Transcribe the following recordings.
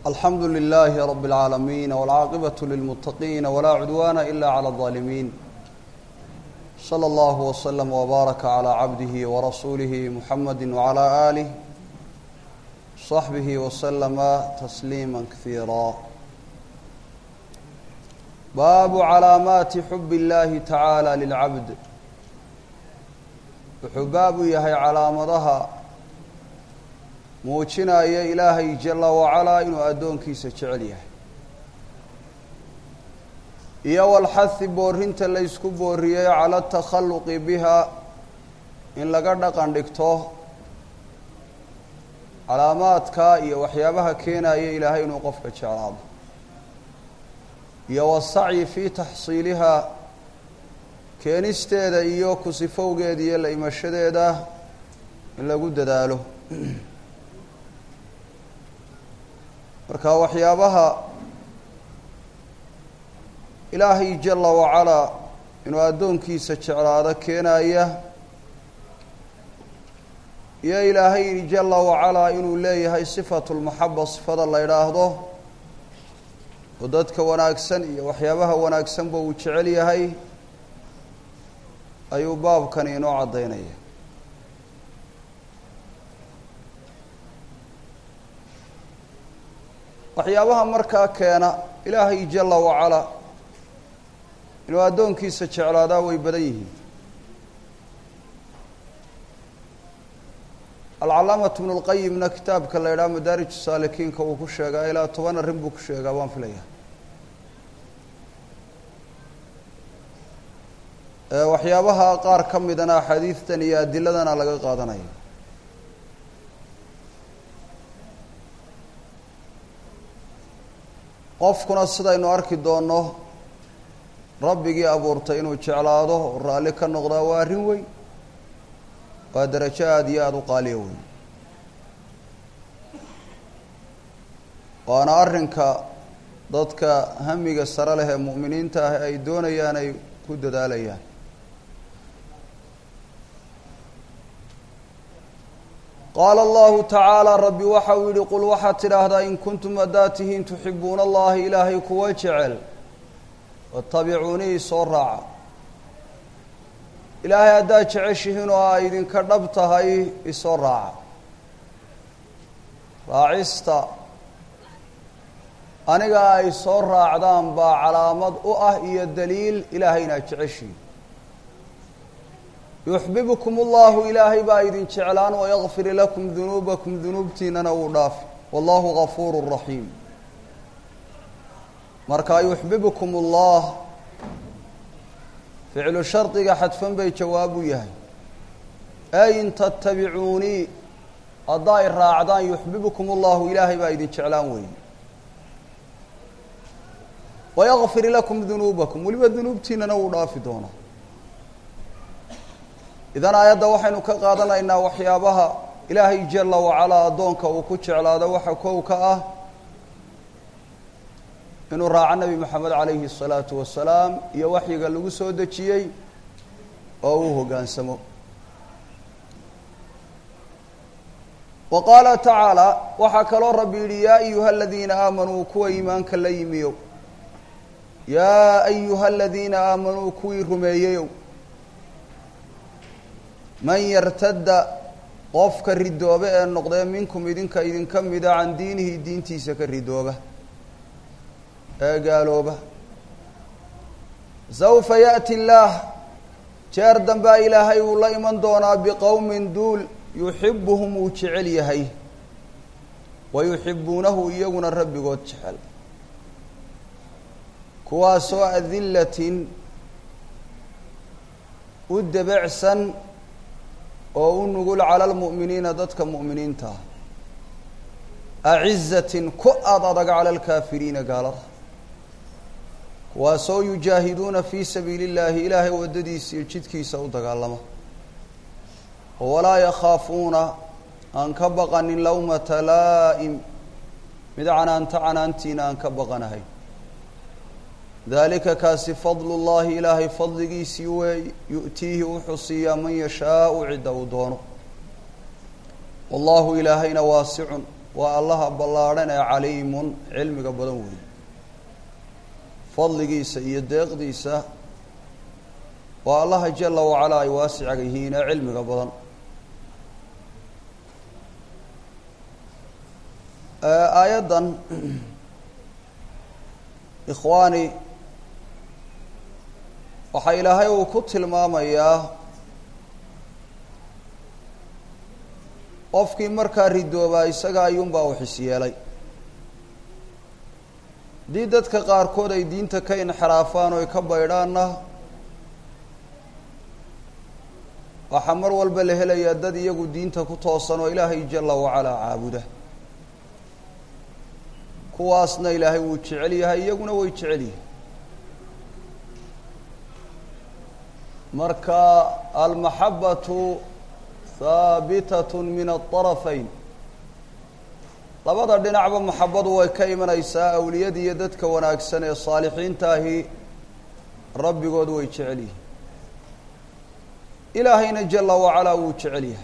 alxamdu لlh rb العaalamiin wاlcaaqibaة lilmutaqiin wlaa cudwana ila عlى الظaalimiin slى اllah wslm wbaaraka عlى cabdihi wrasuulihi muxamadi wعlى آlih صaxbihi wslma tasliima kasiira baabu calaamaati xub اllahi tacaalى lilcabd wuxuu baabu yahay calaamadaha muujinaya ilaahay jala wacalaa inuu addoonkiisa jecel yahay iyo walxahi boorinta laysku booriyey cala atakhalluqi biha in laga dhaqan dhigto calaamaadka iyo waxyaabaha keenaya ilaahay inuu qofka jeclaado iyo wasacyi fii taxsiilihaa keenisteeda iyo kusifowgeeda iyo la imashadeeda in lagu dadaalo marka waxyaabaha ilaahay jala wacalaa inuu addoonkiisa jeclaado keenaya iyo ilaahay jala wacalaa inuu leeyahay sifatu lmaxaba sifada la idhaahdo oo dadka wanaagsan iyo waxyaabaha wanaagsanba uu jecel yahay ayuu baabkani inoo caddaynaya waxyaabaha markaa keena ilaahay jala wacalaa inuu addoonkiisa jeclaadaa way badan yihiin alcalaamatu bnu lqayimna kitaabka la idhaha madaarij saalikiinka uu ku sheegaa ilaa toban arrin buu ku sheegaa waan filaya waxyaabaha qaar ka midana axaadiistan iyo adiladana laga qaadanaya qofkuna sidaynu arki doonno rabbigii abuurtay inuu jeclaado oo raalli ka noqdaa waa arrin weyn waa darajo aada iyo aada u qaaliya weyn waana arrinka dadka hamiga sare leh ee mu'miniinta ah ay doonayaan ay ku dadaalayaan qaala allahu tacaala rabbi waxa uu yihi qul waxaad tidhaahdaa in kuntum haddaad tihiin tuxibuuna allaha ilaahay kuwa jecel watabicuunii soo raaca ilaahay haddaad jeceshihiin oo ay idinka dhab tahay isoo raaca raacista aniga ay soo raacdaan baa calaamad u ah iyo daliil ilaahay inaad jeceshihiin yuxbibkum allahu ilaahay baa idin jeclaan wayakfir lakum dunuubakum dunuubtiinana uu dhaafi wallahu gafuuru raxiim markaa yuxbibkum allah ficlu shardiga xadfan bay jawaab u yahay ay in tattabicuunii haddaa ay raacdaan yuxbibkum allahu ilaahay baa idin jeclaan weeye wayakfir lakum dunuubakum weliba dunuubtiinana wuu dhaafi doonaa idan aayadda waxaynu ka qaadanaynaa waxyaabaha ilaahay jala wacalaa addoonka uu ku jeclaado waxa kow ka ah inuu raaco nebi moxamed calayhi الsalaatu wasalaam iyo waxyiga lagu soo dejiyey oo uu hoggaansamo wa qaala tacaala waxaa kaloo rabbi yidhi yaa ayuha aladiina aamanuu kuwa iimaanka la yimiyow yaa ayuha aladiina aamanuu kuwii rumeeyeyow man yartadda qofka ridoobe ee noqdee minkum idinka idinka mida can diinihi diintiisa ka ridooba ee gaalooba sawfa yaأti illaah jeer dambaa ilaahay uu la iman doonaa biqowmin duul yuxibuhum uu jecel yahay wa yuxibuunahu iyaguna rabbigood jecel kuwaasoo adilatin u debecsan oo u nugul cala lmu'miniina dadka mu'miniinta ah acizatin ku ad adag cala alkaafiriina gaalada kuwaasoo yujaahiduuna fii sabiili اllaahi ilaahay waddadiisa iyo jidkiisa u dagaalama oo walaa yakhaafuuna aan ka baqanin lawmata laa'im mid canaanta canaantiina aan ka baqanahay dalika kaasi fadlu llahi ilaahay fadligiisii weey yu'tiihi wuxuu siiyaa man yashaau cidda uu doono wallahu ilaahayna waasicun waa allaha ballaadhan ee caliimun cilmiga badan weeye fadligiisa iyo deeqdiisa waa allaha jala wacalaa ay waasicaga yihiin ee cilmiga badan aayaddan ikhwaani waxaa ilaahay uu ku tilmaamayaa qofkii markaa ridoobaa isaga ayuunbaa u xis yeelay haddii dadka qaarkood ay diinta ka inxiraafaan oo ay ka baydhaanna waxaa mar walba la helayaa dad iyagu diinta ku toosan oo ilaahay jala wacalaa caabuda kuwaasna ilaahay wuu jecel yahay iyaguna way jecel yihin marka almaxabatu haabitat min aطarafayn labada dhinacba maxabadu way ka imanaysaa awliyada iyo dadka wanaagsan ee saalixiinta ahi rabbigood way jecel yihin ilaahayna jala wacalaa wuu jecel yahay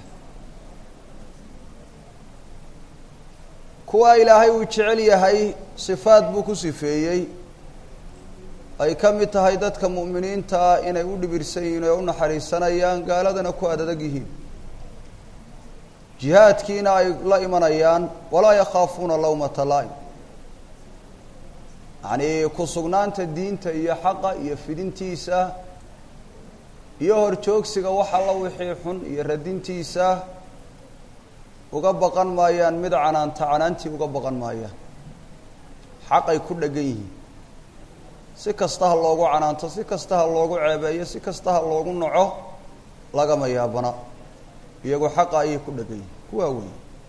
kuwaa ilaahay uu jecel yahay sifaad buu ku sifeeyey ay ka mid tahay dadka mu'miniinta ah inay u dhibirsan yihiin oo u naxariisanayaan gaaladana ku adadag yihiin jihaadkiina ay la imanayaan walaa yakhaafuuna lawmata laa'im yacnii ku sugnaanta diinta iyo xaqa iyo fidintiisa iyo horjoogsiga wax alla wixii xun iyo radintiisa uga baqan maayaan mid canaanta canaantii uga baqan maayaan xaqay ku dhegan yihiin si kasta ha loogu canaanto si kasta ha loogu ceebeeyo si kasta ha loogu naco lagama yaabana iyagu xaqa ayay ku dhegan yihiin kuwaa wey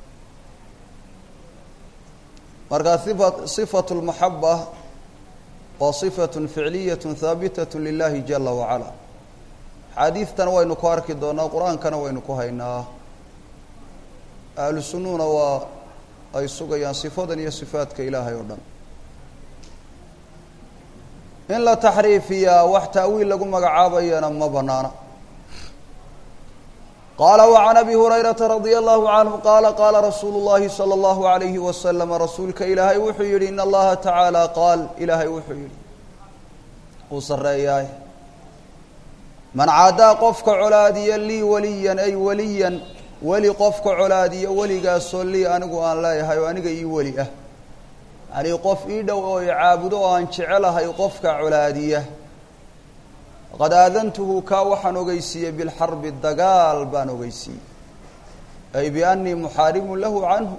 markaa ifa sifatu lmaxaba waa sifatun ficliyatun haabitat lilahi jala wacala xaadiidtana waynu ku arki doonaa qur-aankana waynu ku haynaa ahlu sunnuna waa ay sugayaan sifadan iyo sifaadka ilaahay oo dhan in la taxriifiyaa wax ta'wiil lagu magacaabayana ma banaana qaala وعan abi hurayrata radia allahu canhu qaala qaala rasuulu اllahi salى اllahu عalayhi waslama rasuulka ilaahay wuxuu yihi in allaha tacaala qaal ilaahay wuxuu yihi uu sareeyaay man caadaa qofka colaadiya lii waliyan ay waliyan weli qofka colaadiya weligaasoo lii anigu aan leeyahay oo aniga ii weli ah yacnii qof ii dhow oo i caabudo oo aan jecelahay qofka colaadiya faqad aadantuhu kaa waxaan ogeysiiyey bilxarbi dagaal baan ogeysiiyey ay biannii muxaarimun lahu canhu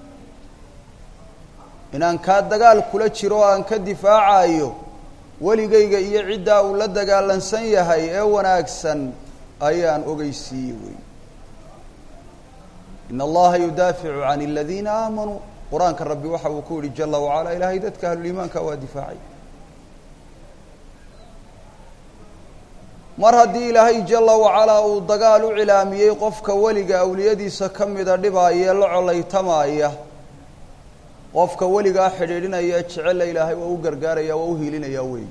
inaan kaa dagaal kula jiro o aan ka difaacayo weligayga iyo ciddaa uu la dagaalansan yahay ee wanaagsan ayaan ogeysiiyey wey in allaha yudaaficu can aladiina aamanuu qur-aanka rabbi waxa uu ku yihi jala wacala ilaahay dadka ahluliimaanka waa difaacay mar haddii ilaahay jala wacalaa uu dagaal u cilaamiyey qofka weliga awliyadiisa ka mida dhibaayee la colaytamaaya qofka weligaa xidhiidhinaya jecela ilaahay waa u gargaaraya waa u hiilinaya weey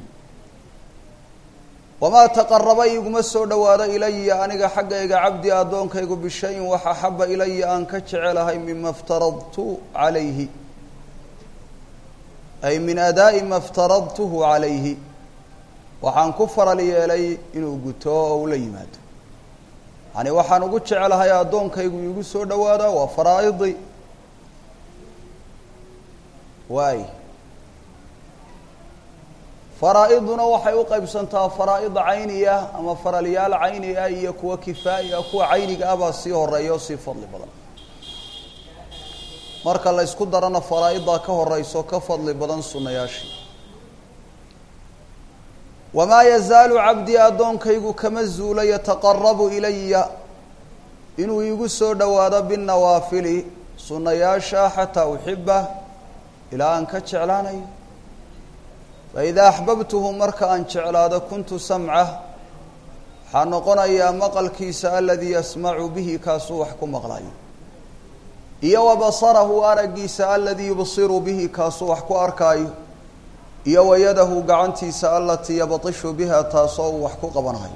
wamaa taqaraba iguma soo dhowaado ilaya aniga xaggayga cabdi addoonkaygu bishayin wax axaba ilaya aan ka jecelahay mima iftaradtu calayhi ay min adaa'i ma iftaradtuhu calayhi waxaan ku faral yeelay inuu guto oo ula yimaado yani waxaan ugu jecelahay addoonkaygu iigu soo dhowaada waa faraa'idi waay faraa-iduna waxay u qaybsantaa faraa'id cayniya ama faralyaal cayni ah iyo kuwa kifaa'i ah kuwa cayniga ah baa sii horeeya oo sii fadli badan marka la ysku darana faraa-iddaa ka horeyso ka fadli badan sunayaashii wamaa yazaalu cabdii addoonkaygu kama zuulo yataqarabu ilaya inuu iigu soo dhowaado binnawaafili sunayaasha xataa uxiba ilaa aan ka jeclaanayo faidaa axbabtuhu marka aan jeclaado kuntu samcah waxaa noqonayaa maqalkiisa aladii yasmacu bihi kaasuu wax ku maqlayo iyo wa basarahu araggiisa aladii yubsiru bihi kaasuu wax ku arkaayo iyo wa yadahu gacantiisa alatii yabtishu biha taasoo uu wax ku qabanayo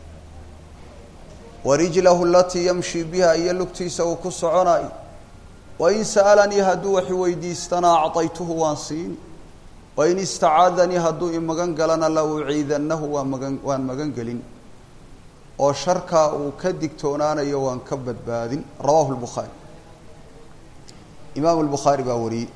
wa rijlahu alatii yamshi biha iyo lugtiisa uu ku soconayo wain sa'alanii hadduu wax weydiistana acطaytuhu waan siin wain istacaadanii hadduu imagan galana la uciidannahu waa magan waan magan gelin oo sharkaa uu ka digtoonaanayo waan ka badbaadin rawahu lbukhaari imaamu lbukhaari baa wariyey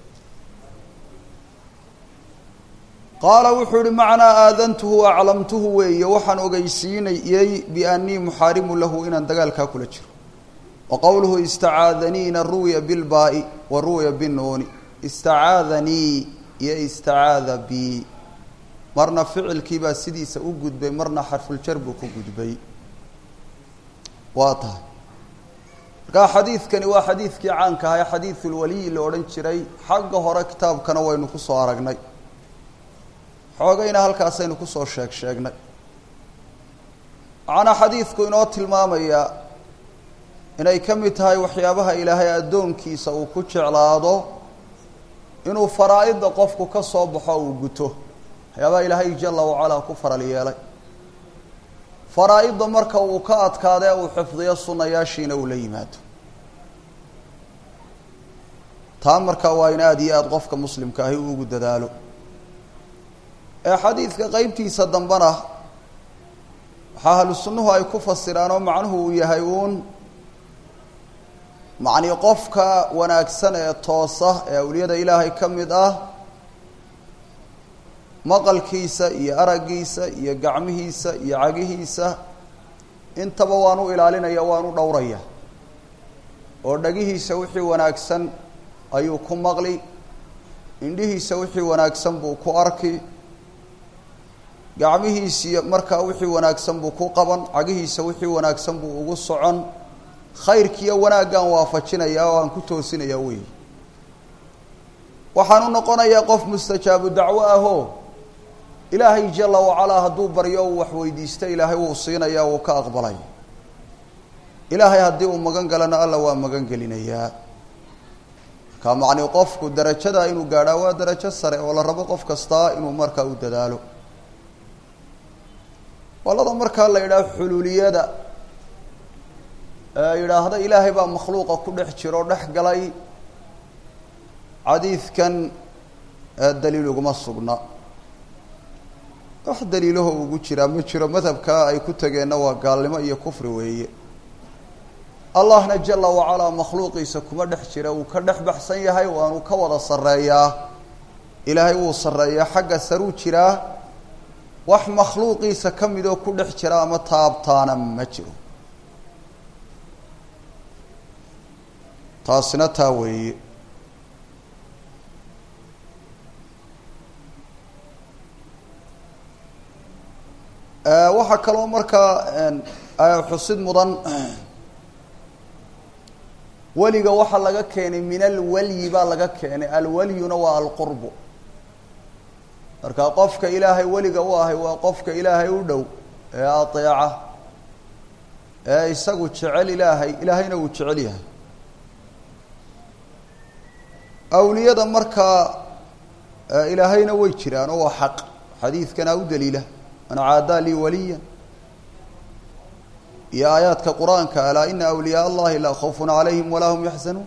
qaala wuxuu ihi macnaa aadantuhu aclamtuhu weeye waxaan ogeysiinayey biannii muxaarimu lahu inaan dagaalkaa kula jiro wa qowluhu istacaadaniina ruwiya bilbaa'i wa ruwiya binuuni istacaadanii iyo istacaada bi marna ficilkii baa sidiisa u gudbay marna xarfuljar buu ku gudbay waa tahay markaa xadiidkani waa xadiidkii caanka ahaa ee xadiidulwaliyi la odhan jiray xagga hore kitaabkana waynu ku soo aragnay xoogayna halkaasaynu kusoo sheeg sheegnay waxaana xadiidku inoo tilmaamayaa inay ka mid tahay waxyaabaha ilaahay addoonkiisa uu ku jeclaado inuu faraa-idda qofku ka soo baxo uu guto waxyaabaha ilaahay jala wacalaa ku faral yeelay faraa-idda marka uu ka adkaadee uu xifdiyo sunnayaashiina uu la yimaado taa marka waa in aada iyo aada qofka muslimka ahi uu ugu dadaalo ee xadiidka qeybtiisa dambena waxaa ahlu sunnuhu ay ku fasiraan oo macnuhu uu yahay uun macnii qofka wanaagsan ee toosa ee awliyada ilaahay ka mid ah maqalkiisa iyo araggiisa iyo gacmihiisa iyo cagihiisa intaba waan u ilaalinaya waan u dhowraya oo dhagihiisa wixii wanaagsan ayuu ku maqli indhihiisa wixii wanaagsan buu ku arki gacmihiisiiyo markaa wixii wanaagsan buu ku qaban cagihiisa wixii wanaagsan buu ugu socon khayrkiiyo wanaaggaan waafajinayaa oo aan ku toosinayaa wey waxaan u noqonayaa qof mustajaabu dacwo ahoo ilaahay jala wacalaa hadduu baryo uu wax weydiista ilaahay wuu siinaya wuu ka aqbalaya ilaahay haddii uu magan galana alla waa magan gelinayaa markaa macnii qofku darajada inuu gaadhaa waa darajo sare oo la rabo qof kastaa inuu markaa u dadaalo qolada markaa la yidhaah xuluuliyada ee yidhaahda ilaahay baa makhluuqa ku dhex jiro dhex galay xadiidkan daliil uguma sugna wax daliilaho ugu jiraa ma jiro madhabkaa ay ku tageenna waa gaalnimo iyo kufri weeye allahna jala wacalaa makhluuqiisa kuma dhex jira wuu ka dhex baxsan yahay waanu ka wada sarreeyaa ilaahay wuu sarreeyaa xagga saruu jiraa wax makhluuqiisa ka midoo ku dhex jira ama taabtaana ma jiro taasina taa weeye waxaa kaloo markaa xusid mudan weliga waxaa laga keenay min alwalyi baa laga keenay alwalyuna waa alqurbu marka qofka ilaahay weliga u ahay waa qofka ilaahay u dhow ee ateeca ee isagu jecel ilaahay ilaahayna uu jecel yahay awliyada markaa ilaahayna way jiraan oo waa xaq xadiidkana u daliila man caadaa lii waliya iyo aayaadka qur-aanka alaa ina awliyaa allahi laa khawfun calayhim walaa hum yaxzanuun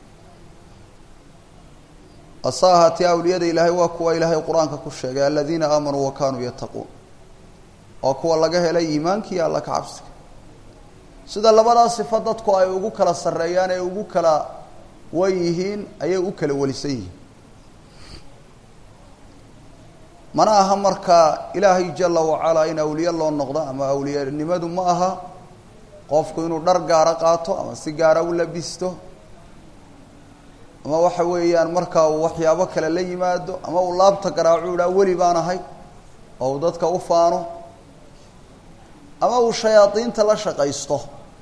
ase ahaatee awliyada ilaahay waa kuwa ilaahay qur-aanka ku sheegay aladiina aamanuu wa kaanuu yattaquun waa kuwa laga helay iimaankiiyo alla ka cabsiga sida labadaa sifo dadku ay ugu kala sarreeyaan ee ugu kala wan yihiin ayay u kala welisan yihiin mana aha markaa ilaahay jala wacalaa in awliye loo noqdo ama awliyanimadu ma aha qofku inuu dhar gaara qaato ama si gaara u labisto ama waxa weeyaan markaa uu waxyaabo kale la yimaado ama uu laabta garaacu idhaa weli baan ahay oo uu dadka u faano ama uu shayaadiinta la shaqaysto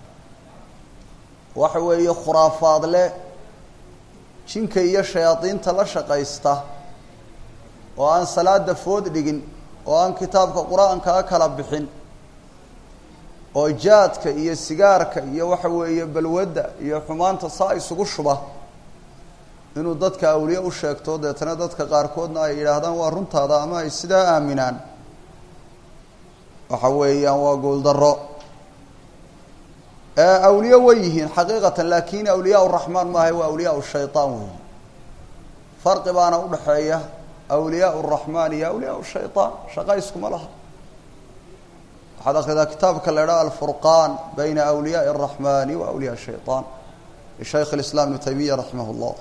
waxa weeye khuraafaadle jinka iyo shayaadiinta la shaqaysta oo aan salaada food dhigin oo aan kitaabka qur-aankaa kala bixin oo jaadka iyo sigaarka iyo waxa weeye balwadda iyo xumaanta saa isugu shuba inuu dadka awliye u sheegto deetana dadka qaarkoodna ay yidhaahdaan waa runtaada ama ay sidaa aaminaan waxa weeyaan waa guuldaro awliye way yihiin xaqiiqatan laakin awliyaa raxmaan maaha waa awliyaa shayطaan weyi farqi baana udhaxeeya awliyaa الraxmaan iyo awliyaa shayطaan shaqa iskuma laha waxaad akridaa kitaabka la idhaha alfurqaan bayna awliyaaءi الraxmani wa awliyaa shayطaan lishaykh اliسlam ibnu taymiya raximah اllah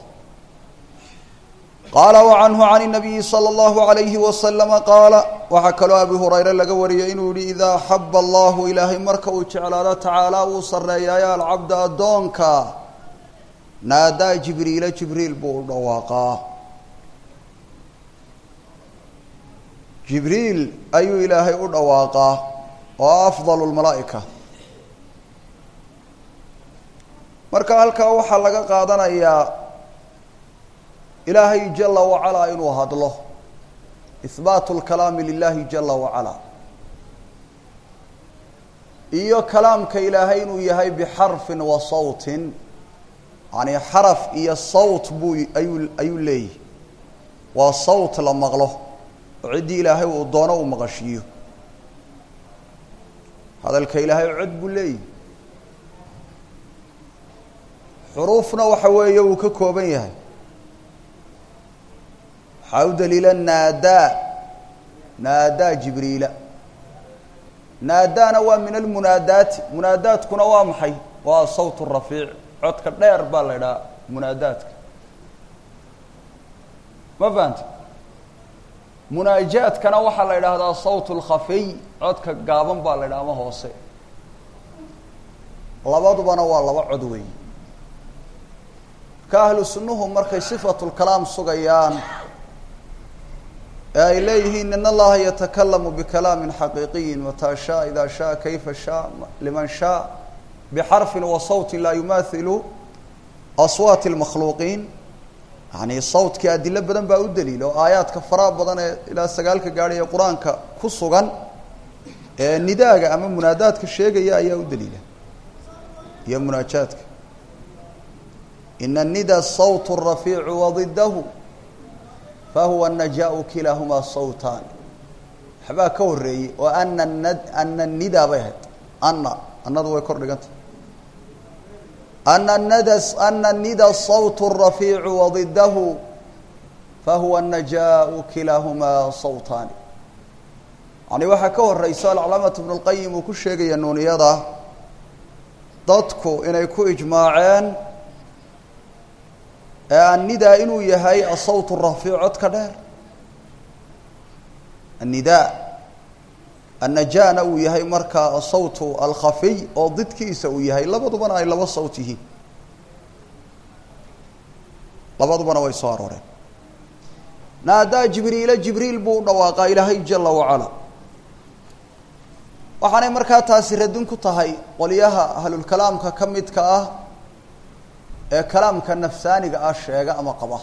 qaala وcanhu can الnabiyi slى اllahu عalayhi waslama qaala waxaa kaloo abi hurayre laga wariyey inuu yihi idaa axaba allahu ilaahay marka uu jeclaado tacaala wuu sareeyaayo alcabda addoonka naadaa jibriila jibriil buu u dhawaaqaa jibriil ayuu ilaahay u dhawaaqaa oo afdal lmalaa'ika marka halkaa waxaa laga qaadanayaa ilaahay jala wacalaa inuu hadlo ihbaatu lkalaami lilahi jala wacalaa iyo kalaamka ilaahay inuu yahay bixarfin wa sawtin yani xaraf iyo sawt buu ayuu ayuu leeyahy waa sawt la maqlo oo ciddii ilaahay uu doono uu maqashiiyo hadalka ilaahay cod buu leeyahy xuruufna waxa weeye uu ka kooban yahay waxaa u daliila naadaa naadaa jibriila naadaana waa min almunaadaati munaadaadkuna waa maxay waa sawt rafiic codka dheer baa la idhaha munaadaadka ma fahamti munaajaadkana waxaa la idhaahdaa sawt lkhafiy codka gaaban baa la idhaha ama hoose labadubana waa laba cod weey ka ahlu sunnuhu markay sifatu lkalaam sugayaan ee ay leeyihiin in allaha yatakalamu bikalaami xaqiiqiyi mataa shaa ida shaa kayfa shaa liman shaa bixarfin wa sawtin laa yumahilu aswaati lmakhluuqiin yani sawtkii adilo badan baa u daliila oo aayaadka faraha badan ee ilaa sagaalka gaadhay ee qur-aanka ku sugan ee nidaaga ama munaadaadka sheegaya ayaa u daliila iyo munaajaadka ina nida sawt rafiicu wadidahu fahuwa najaau kilaahumaa sawtaan waxbaa ka horeeyey oo ana nad ana nida bay ahayd ana anadu way kor dhiganta ana nada ana nida sawt rafiicu wadidahu fahuwa najaau kilaahumaa sawtaani yani waxaa ka horeysa alcalaamatu ibnu lqayim uu ku sheegaya nuuniyada dadku inay ku ijmaaceen annidaa inuu yahay asawt rafiic codka dheer annidaa annajana uu yahay markaa asawtu alkhafiy oo didkiisa uu yahay labadubana ay laba sawt yihiin labadubana way soo arooreen naadaa jibriila jibriil buu u dhawaaqaa ilaahay jala wacala waxaanay markaa taasi radin ku tahay qolyaha ahlulkalaamka ka midka ah ee kalaamka nafsaaniga ah sheega ama qaba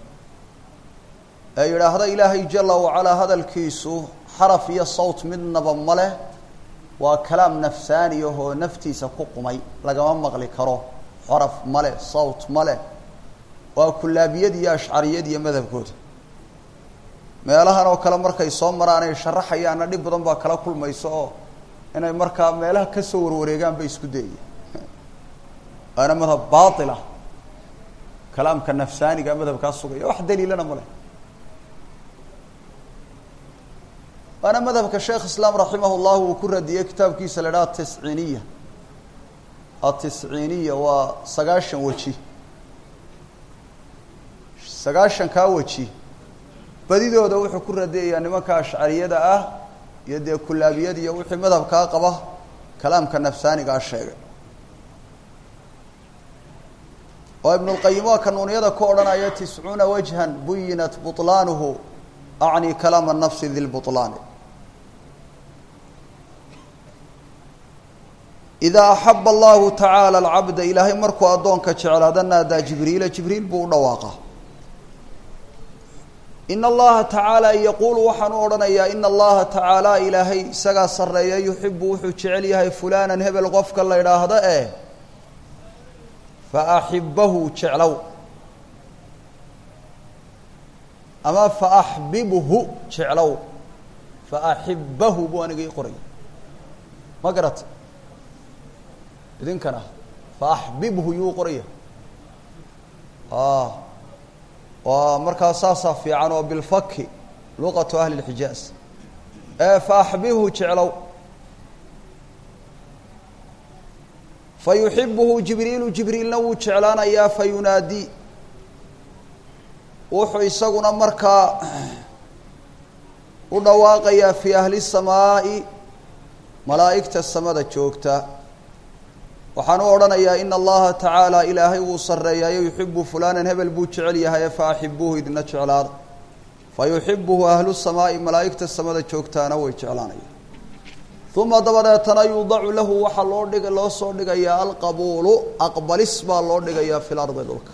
ee yidhaahda ilaahay jala wacalaa hadalkiisu xaraf iyo sawt midnaba ma leh waa kalaam nafsaani ahoo naftiisa ku qumay lagama maqli karo xaraf ma leh sawt ma leh waa kulaabiyad iyo ashcariyad iyo madhabkooda meelahan oo kale markay soo maraan ay sharaxayaanna dhib badan baa kala kulmayso oo inay markaa meelaha kasoo warwareegaan bay isku dayaya waana madhab bail ah kalaamka nafsaaniga madhabkaa sugaya wax daliilana ma leh waana madhabka sheekh islaam raximah llahu uu ku radiyey kitaabkiisa la idhaha atisciiniya atisciiniya waa sagaashan weji sagaashan kaa weji badidooda wuxuu ku radiyayaa nimanka ashcariyada ah iyo dee kulaabiyada iyo wixii madhabkaa qaba kalaamka nafsaanigaa sheegay oo ibn اlqayim waa kanuuniyada ku odhanaya tiscuuna wajhan buyinat buطlaanuhu acni kalaama nafsi di lbuطlaani idaa axaba allahu tacaala alcabda ilaahay markuu addoonka jeclaada naadaa jibriila jibriil buu u dhawaaqa in allaha tacaala yaquulu waxaan u odhanayaa ina allaha tacaala ilaahay isagaa sarreeya yuxibu wuxuu jecel yahay fulanan hebel qofka la idhaahdo eh faaxibahu jeclow ama faaxbibhu jeclow faaxibahu buu aniga ii qoraya ma garata idinkana faaxbibhu yuu qoraya waa markaa saasaa fiican oo bilfaki luqatu ahli اlxijaaz faaxbibhu jeclow fayuxibuhu jibriilu jibriilna wuu jeclaanayaa fayunaadii wuxuu isaguna markaa u dhawaaqayaa fii ahli الsamaaءi malaa'igta samada joogta waxaan u odhanayaa ina allaha tacaala ilaahay wuu sarreeyaayo yuxibu fulanan hebel buu jecel yahaye faaxibuuhu idina jeclaada fayuxibuhu ahlu samaa'i malaa'igta samada joogtaana way jeclaanaya uma dabadeetana yuudacu lahu waxaa loo dhig loo soo dhigayaa alqabuulu aqbalis baa loo dhigayaa fi lardi dhulka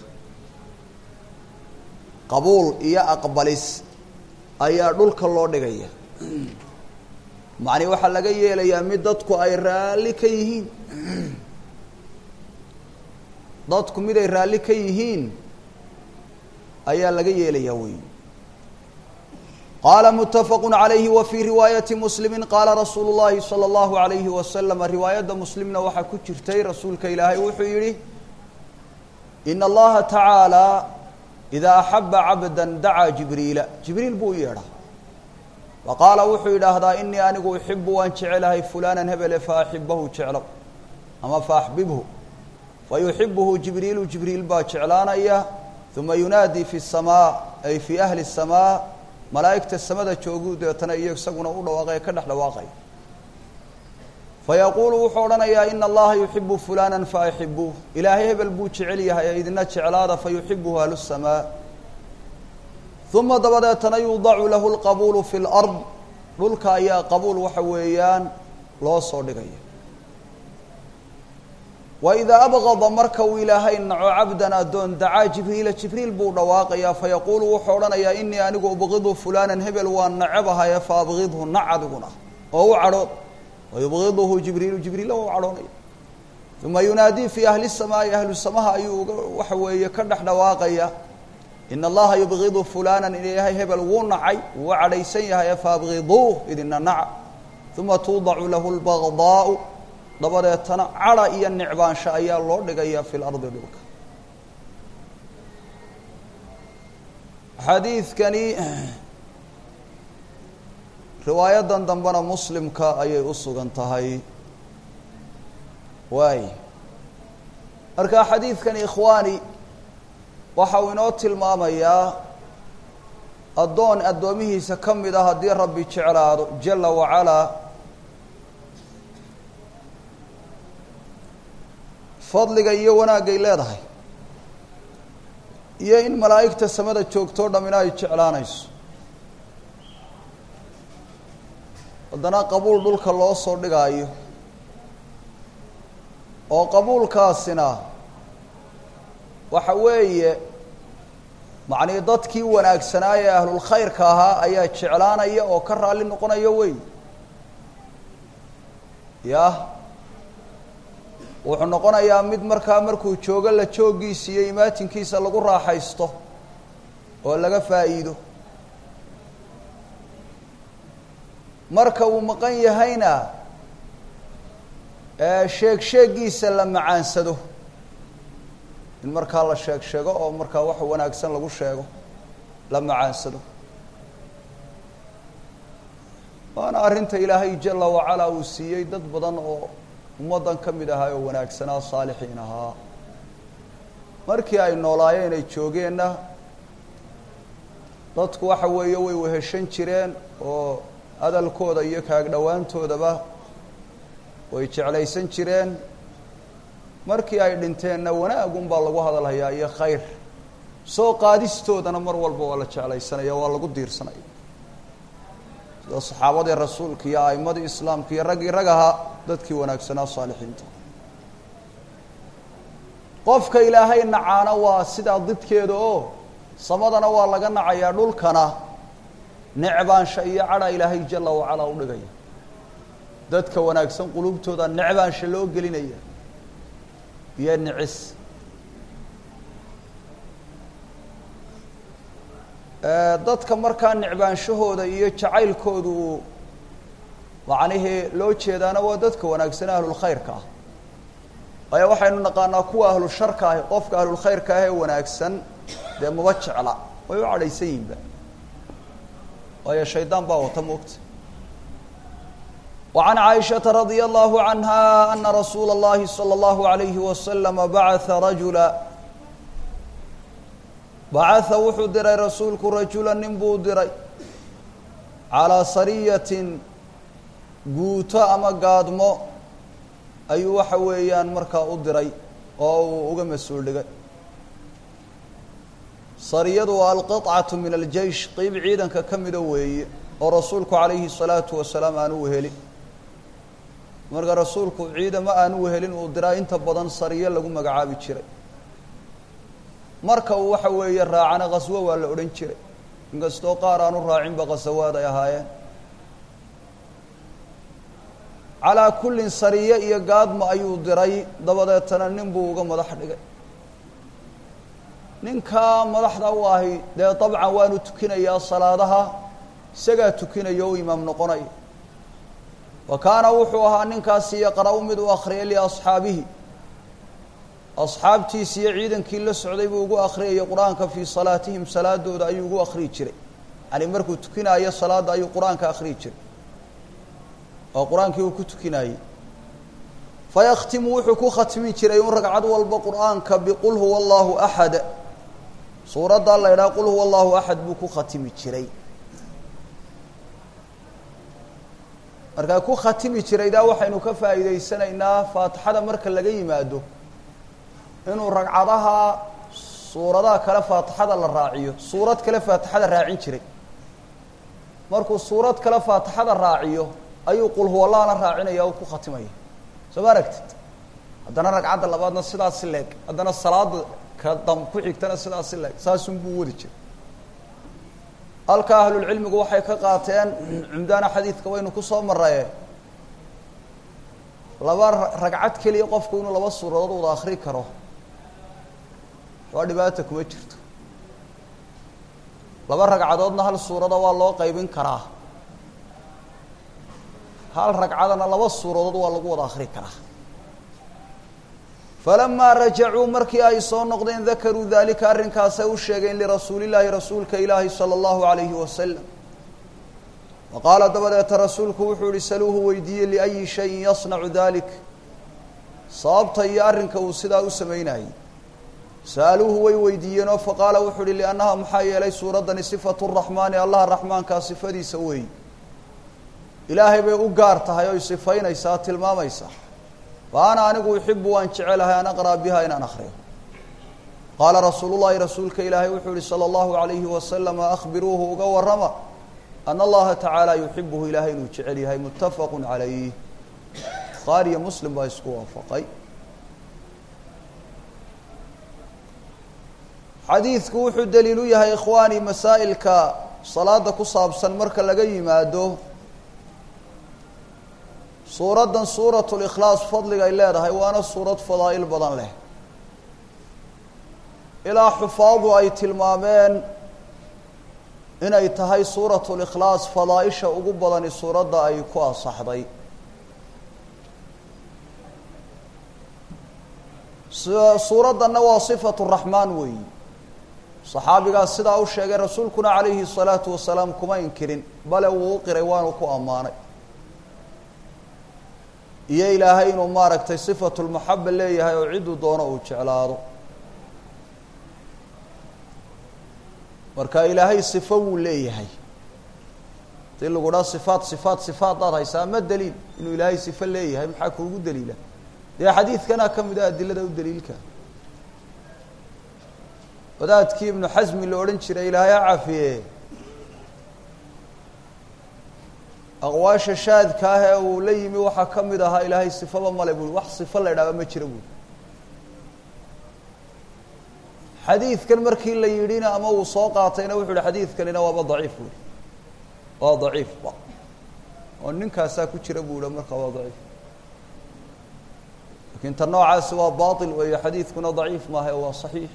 qabuul iyo aqbalis ayaa dhulka loo dhigaya macnii waxaa laga yeelayaa mid dadku ay raalli ka yihiin dadku mid ay raalli ka yihiin ayaa laga yeelayaa wey qaala mutafaqu عalayhi wa fii riwaayati muslimi qaala rasuulu اllahi salى اllahu عalayhi waslama riwaayadda muslimna waxaa ku jirtay rasuulka ilaahay wuxuu yihi ina allaha tacaalى idaa axaba cabda dacaa jibriila jibriil buu u yeedhaa wa qaala wuxuu yidhaahdaa inii anigu uxibu waan jecelahay fulanan hebele faaxibahu jeclow ama faaxbibhu fayuxibuhu jibriilu jibriil baa jeclaanaya uma yunaadii fi الsamaa ay fii ahli الsamaa malaa'igta samada joogu deetana iyo isaguna u dhawaaqay ka dhex dhawaaqaya fayaquulu wuxuu odhanayaa ina allaha yuxibu fulana faaxibuuh ilaahay hebel buu jecel yahay ee idina jeclaada fayuxibuhu ahlu الsamaa uma dabadeetana yuudacu lahu اlqabuulu fi اlard dhulka ayaa qabuul waxa weeyaan loo soo dhigaya waidaa abqada marka uu ilaahay naco cabdan addoon dacaa jibriila jibriil buu dhawaaqayaa fayaquulu wuxuu odhanayaa inii anigu ubqidu fulanan hebel waan nacebahaye faabqidhu nac adiguna oo u cadhood wayubqiduhu jibriilu jibriilla waa u cadhoonaya uma yunaadii fii ahli samaa'i ahlu samaha ayuu uga waxa weeye ka dhex dhawaaqaya ina allaha yubqidu fulanan ilaahay hebel wuu nacay wuu u cadhaysan yahaye faabqiduuh idina naca uma tuudacu lahu lbagdaau dabadeetana cadha iyo nicbaansho ayaa loo dhigayaa fi lardi dhulka xadiidkani riwaayadan dambena muslimka ayay u sugan tahay waay marka xadiidkani ikhwaani waxa uu inoo tilmaamayaa addoon addoomihiisa ka mid ah haddii rabbi jeclaado jala wacalaa fadliga iyo wanaagay leedahay iyo in malaa'igta samada joogtoo dhammina ay jeclaanayso haddana qabuul dhulka loo soo dhigaayo oo qabuulkaasina waxa weeye macnii dadkii wanaagsanaa ee ahlulkhayrka ahaa ayaa jeclaanaya oo ka raalli noqonaya wey yah wuxuu noqonayaa mid markaa markuu joogo la jooggiisa iyo imaatinkiisa lagu raaxaysto oo laga faa'iido marka uu maqan yahayna sheeg sheegiisa la macaansado in markaa la sheeg sheego oo markaa wax wanaagsan lagu sheego la macaansado waana arrinta ilaahay jala wacalaa uu siiyey dad badan oo ummaddan ka mid ahaa oo wanaagsanaa saalixiin ahaa markii ay noolaayeen ay joogeenna dadku waxa weeye way weheshan jireen oo hadalkooda iyo kaag dhowaantoodaba way jeclaysan jireen markii ay dhinteenna wanaagun baa lagu hadalhayaa iyo khayr soo qaadistoodana mar walba waa la jeclaysanaya waa lagu diirsanaya sida saxaabadii rasuulka iyo a'imadii islaamka iyo raggii rag ahaa dadkii wanaagsanaa saalixiinta qofka ilaahay nacaana waa sidaa didkeeda oo samadana waa laga nacayaa dhulkana necbaansha iyo cadha ilaahay jala wacalaa u dhigaya dadka wanaagsan qulubtooda necbaansha loo gelinaya iyo nicis dadka markaa necbaanshahooda iyo jacaylkooda uu macnihii loo jeedaana waa dadka wanaagsan ahlulkhayrka ah waayo waxaynu naqaanaa kuwa ahlu sharka ahi qofka ahlulkhayrka ah ee wanaagsan dee maba jecla way u cadhaysan yihinba waayo shaydaan baa wata moogta وعن عائشة رضي الله عنها أن رسول الله صلى الله عليه وسلم بعث رجلا بعث wuxuu diray rasuulku رaجuلا nin buu diray عalىa sarية guuto ama gaadmo ayuu waxa weeyaan markaa u diray oo uu uga mas-uul dhigay sariyadu waa alqطcaة min الjeiش qeyb ciidanka ka mida weeye oo rasuulku عalayhi الصalaaةu wasalaam aan u helin marka rasuulku ciidamo aan u helin uu diraa inta badan sariyo lagu magacaabi jiray marka uu waxa weeye raacana khaswo waa la odhan jiray inkastoo qaar aan u raacinba khasawaad ay ahaayeen calaa kullin sariye iyo gaadma ayuu diray dabadeetana nin buu uga madax dhigay ninkaa madaxda u ahi dee dabcan waanu tukinayaa salaadaha isagaa tukinaya o imaam noqonaya wa kaana wuxuu ahaa ninkaasi yaqra-u mid u akhriyay liasxaabihi asxaabtiisi iyo ciidankii la socday buu ugu akhriyayay qur-aanka fii salaatihim salaadooda ayuu ugu akhriyi jiray yani markuu tukinaayo salaadda ayuu qur-aanka akhriyi jiray oo qur-aankii uu ku tukinayey fayakhtimu wuxuu ku khatmi jiray un ragcad walba qur-aanka biqul huwa allahu axad suuraddaa la idhaha qul huwa allahu axad buu ku khatimi jiray markaa ku khatimi jiraydaa waxaynu ka faa'iidaysanaynaa faatixada marka laga yimaado inuu ragcadaha suuradaha kale faatixada la raaciyo suurad kale faatixada raacin jiray markuu suurad kale faatixada raaciyo ayuu qul huwallahna raacinaya oo ku khatimaya soo ma aragtid haddana ragcadda labaadna sidaasi leeg haddana salaada ka dam ku xigtana sidaasi leeg saasun buu wadi jiray halka ahlulcilmigu waxay ka qaateen cumdaana xadiidka waynu kusoo maraye laba ragcad keliya qofku inuu laba suuradood wada akri karo waa dhibaata kuma jirto laba ragcadoodna hal suurada waa loo qaybin karaa hal ragcadana laba suuradood waa lagu wada akri karaa falamaa rajacuu markii ay soo noqdeen dakaruu dalika arrinkaasay u sheegeen lirasuulillaahi rasuulka ilaahi sala allahu alayhi wasalam wa qaala dabadeeta rasuulku wuxuu yihi saluuhu weydiiyey liayi shayin yasnacu dalik sababta iyo arrinka uu sidaa u samaynayey sa'aluuhu way weydiiyeenoo faqaala wuxuu uhi liannaha maxaa yeelay suuraddani sifatu raxmaani allaha raxmaankaa sifadiisa weey ilaahay bay u gaar tahay oy sifaynaysaa tilmaamaysaa fa ana anigu uxibu waan jecelahay an aqra'a biha inaan akriyo qaala rasuulu llahi rasuulka ilaahay wuxuu yihi sala allahu alayhi wasalama akhbiruuhu uga warrama ana allaha tacaala yuxibuhu ilaahay inuu jecel yahay muttafaqu calayh bukhaariyo muslim baa isku waafaqay xadiidku wuxuu daliil u yahay ikhwaani masaa'ilka salaada ku saabsan marka laga yimaado suuraddan suuratu likhlaas fadliga ay leedahay waana suurad fadaa'il badan leh ilaa xufaadu ay tilmaameen inay tahay suuratu likhlaas fadaaisha ugu badani suuradda ay ku asaxday suuraddanna waa sifatu raxmaan weeyi saxaabigaas sidaa u sheegay rasuulkuna calayhi الsalaatu wasalaam kuma inkirin bale wuu u qiray waanu ku ammaanay iyo ilaahay inuu maaragtay sifatu lmaxaba leeyahay oo cidduu doono uu jeclaado marka ilaahay sifo wuu leeyahay hadii lagu dhaa sifaat sifaat sifaadaad haysaa ma daliil inuu ilaahay sifo leeyahay maxaa kuugu daliila dee xadiidkana ka mid a adilada u daliilka wadaadkii ibnu xasmi la odhan jiray ilaahay ha cafiye aqwaasha shaadka ah ee uu la yimi waxaa ka mid ahaa ilaahay sifaba male bui wax sifo la idhaaba ma jira buui xadiidkan markii la yidhina ama uu soo qaatayna wuxu uhi xadiidkanina waaba daciif buui waa daciifba oo ninkaasaa ku jira buu ihi markaa waa daciif lakin ta noocaasi waa bail weeyo xadiidkuna daciif maaha waa صaxiix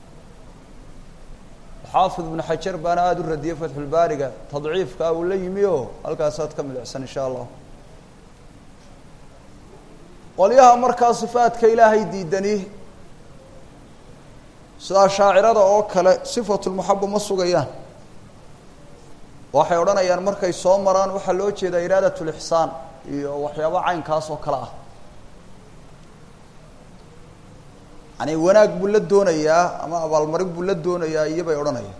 xaafid ibnu xajar baana aada u radiyey fatxulbaariga tadciifka uu la yimi o halkaasaad ka midicsan insha allah qolyaha markaa sifaadka ilaahay diidani sidaa shaacirada oo kale sifatulmaxaba ma sugayaan waxay odhanayaan markay soo maraan waxaa loo jeedaa iraadat lixsaan iyo waxyaaba caynkaas oo kale ah yani wanaag buu la doonayaa ama abaalmarin buu la doonayaa iyo bay odhanayaan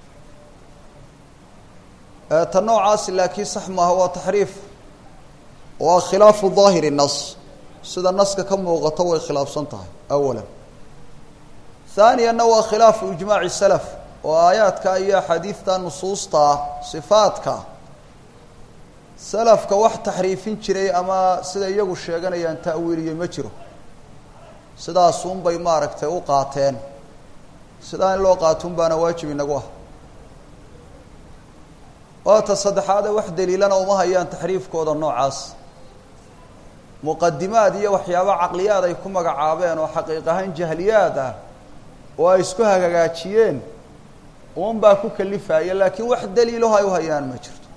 ta noocaasi laakiin sax maaha waa taxriif waa khilaafu daahiri nas sida naska ka muuqato way khilaafsan tahay awala haaniyanna waa khilaafu ijmaaci salaf oo aayaadka iyo axaadiidta nusuusta sifaadka salafka wax taxriifin jiray ama sida iyagu sheeganayaan ta'wiiliye ma jiro sidaasun bay maaragtay u qaateen sidaa in loo qaatun baana waajib inagu ah waata saddexaade wax daliilana uma hayaan taxriifkooda noocaas muqadimaad iyo waxyaaba caqliyaad ay ku magacaabeen oo xaqiiq ahaan jahliyaad ah oo ay isku hagaajiyeen un baa ku kalifaya laakiin wax daliilaho ay u hayaan ma jirto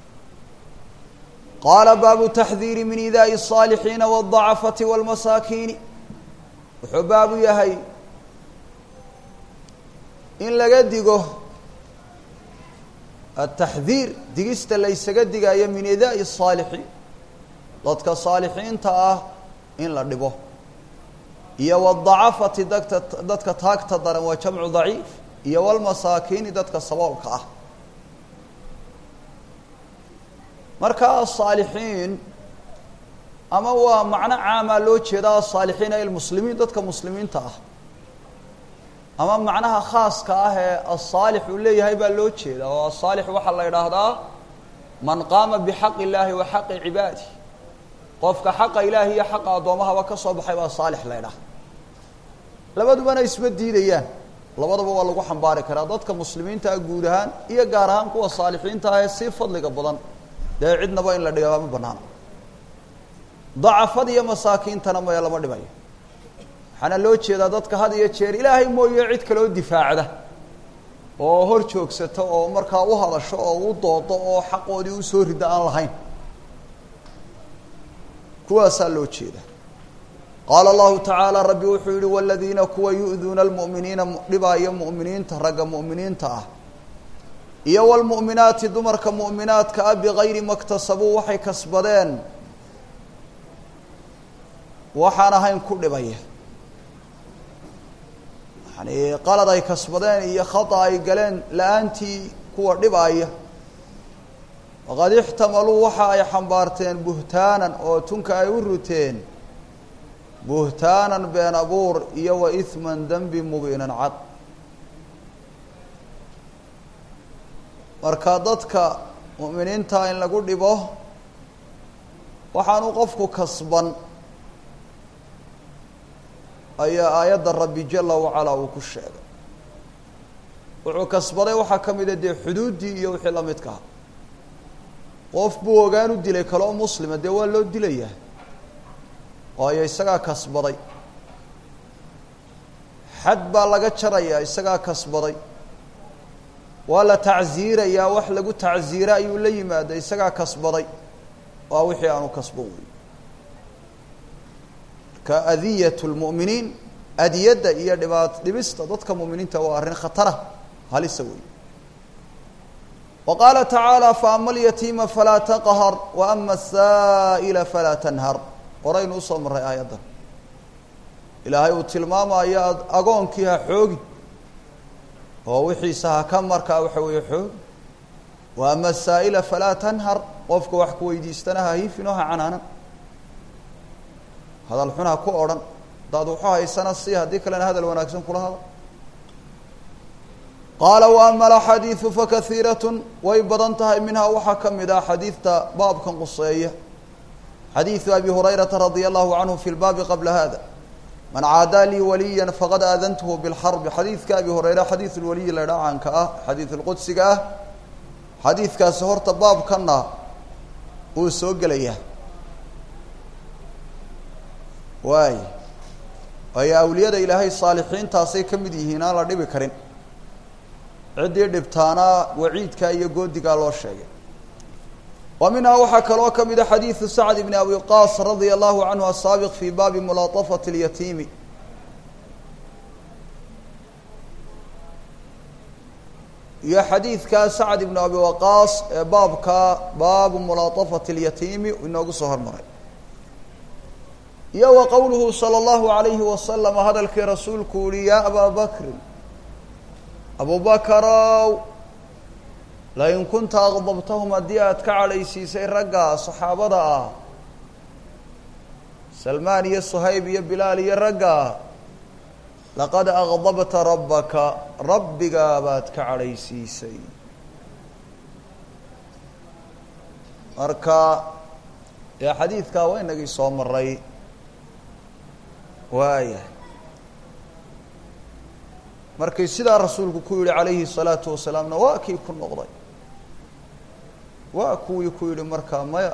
qaala baabu taxdiiri min idaa'i الصaalixiina wالضacafati wاlmasaakiini wuxuu baabu yahay in laga digo ataxdiir digista laysaga digayo min idaa'i الصaalixiin dadka saalixiinta ah in la dhibo iyo wاdacafati dadka dadka taagta daran waa jamcu daciif iyo wlmasaakiini dadka saboolka ah marka asaalixiin ama waa macno caamaa loo jeedaa asaalixiin ay lmuslimiin dadka muslimiinta ah ama macnaha khaaska ah ee asaalix uu leeyahay baa loo jeedaa oo asaalix waxaa la idhaahdaa man qaama bixaqi illaahi wa xaqi cibaadi qofka xaqa ilaahi iyo xaqa addoomahaba ka soo baxay baa saalix la ydhaha labadubana isma diidayaan labadaba waa lagu xambaari karaa dadka muslimiinta ah guud ahaan iyo gaar ahaan kuwa saalixiinta ah ee sii fadliga badan dee cidnaba in la dhigaa ma banaana dacafada iyo masaakiintana maya lama dhibayo waxaana loo jeedaa dadka had iyo jeer ilaahay mooye cid kaloo difaacda oo hor joogsata oo markaa u hadasho oo u doodo oo xaqoodii usoo rida aan lahayn kuwaasaa loo jeeda qaala allahu tacaala rabbi wuxuu yihi waladiina kuwa yu'duuna almu'miniina dhibaayo mu'miniinta ragga mu'miniinta ah iyo wlmu'minaati dumarka mu'minaadka ah bigayri maktasabuu waxay kasbadeen waxaan ahayn ku dhibaya yani qalad ay kasbadeen iyo khata ay galeen la-aantii kuwa dhibaaya waqad ixtamaluu waxa ay xambaarteen buhtaanan oo tunka ay u ruteen buhtaanan been abuur iyo wa ihman dembi mubiinan cad marka dadka mu'miniinta in lagu dhibo waxaanu qofku kasban ayaa aayadda rabbi jala wacalaa uu ku sheegay wuxuu kasbaday waxaa ka mida dee xuduuddii iyo wixii la midka ah qof buu ogaan u dilay kaloo muslima dee waa loo dilayaa waayo isagaa kasbaday xad baa laga jarayaa isagaa kasbaday waa la tacsiirayaa wax lagu tacsiira ayuu la yimaada isagaa kasbaday waa wixii aanu kasban wey marka adiyat lmu'miniin adiyadda iyo dhibaat dhibista dadka mu'miniinta waa arrin khatara halisa wey wa qaala tacaala faama alyatiima falaa taqhar wa ama asaa'ila falaa tanhar horaynu usoo marray aayaddan ilaahay uu tilmaamayo agoonkii ha xoogi oo wixiisa ha ka markaa waxa weeye xoogi wa ama asaa'ila falaa tanhar qofka wax ku weydiistana ha hiifin oo ha canaanan hadal xun ha ku odhan hadaad waxu haysana si haddii kalena hadal wanaagsan kula hada qaala wa ama alaxaadiidu fakaiiratun way badan tahay minhaa waxaa ka mid ah xadiidta baabkan quseeya xadiidu abi hurayrata radia allahu canhu fi lbaabi qabla hada man caadaa lii waliya faqad aadantuhu bilxarbi xadiidka abi hureyre xadiid lwaliyi la dhaa caanka ah xadiid lqudsiga ah xadiidkaasi horta baabkanna uu soo gelayaa waay waayo awliyada ilaahay saalixiintaasay ka mid yihiin aan la dhibi karin ciddii dhibtaana waciidkaa iyo goodigaa loo sheegay wa minhaa waxaa kaloo ka mida xadiidu sacd bni abi qaas radia allahu canhu asaabiq fi baabi mulaطafati اlyatiimi iyo xadiidka sacd ibnu abi waqaas ee baabka baabu mulaطafati اlyatiimi inoogu soo hormaray iyo wa qowluhu salى اllahu alayhi wasalam hadalkii rasuulku yihi ya abaa bakrin abu bakarow lain kunta aqdabtahum haddii aad ka cadhaysiisay ragga saxaabada ah salmaan iyo suhayb iyo bilaal iyo ragga laqad aqdabta rabbaka rabbigaa baad ka cadhaysiisay marka dee xadiidkaa waa inagii soo maray waaya markii sidaa rasuulku ku yihi calayhi الsalaatu wasalaamna waa kii ku noqday waa kuwii ku yihi markaa maya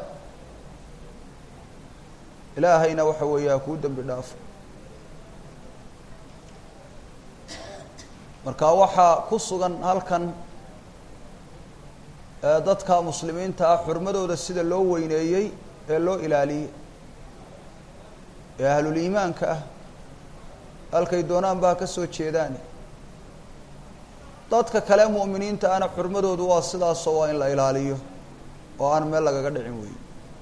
ilaahayna waxa weeya kuu dembi dhaafo marka waxaa ku sugan halkan dadka muslimiinta ah xurmadooda sida loo weyneeyey ee loo ilaaliyey ee ahluliimaanka ah halkay doonaan baa ka soo jeedaan dadka kale mu'miniinta ana xurmadoodu waa sidaasoo waa in la ilaaliyo oo aan meel lagaga dhicin weyn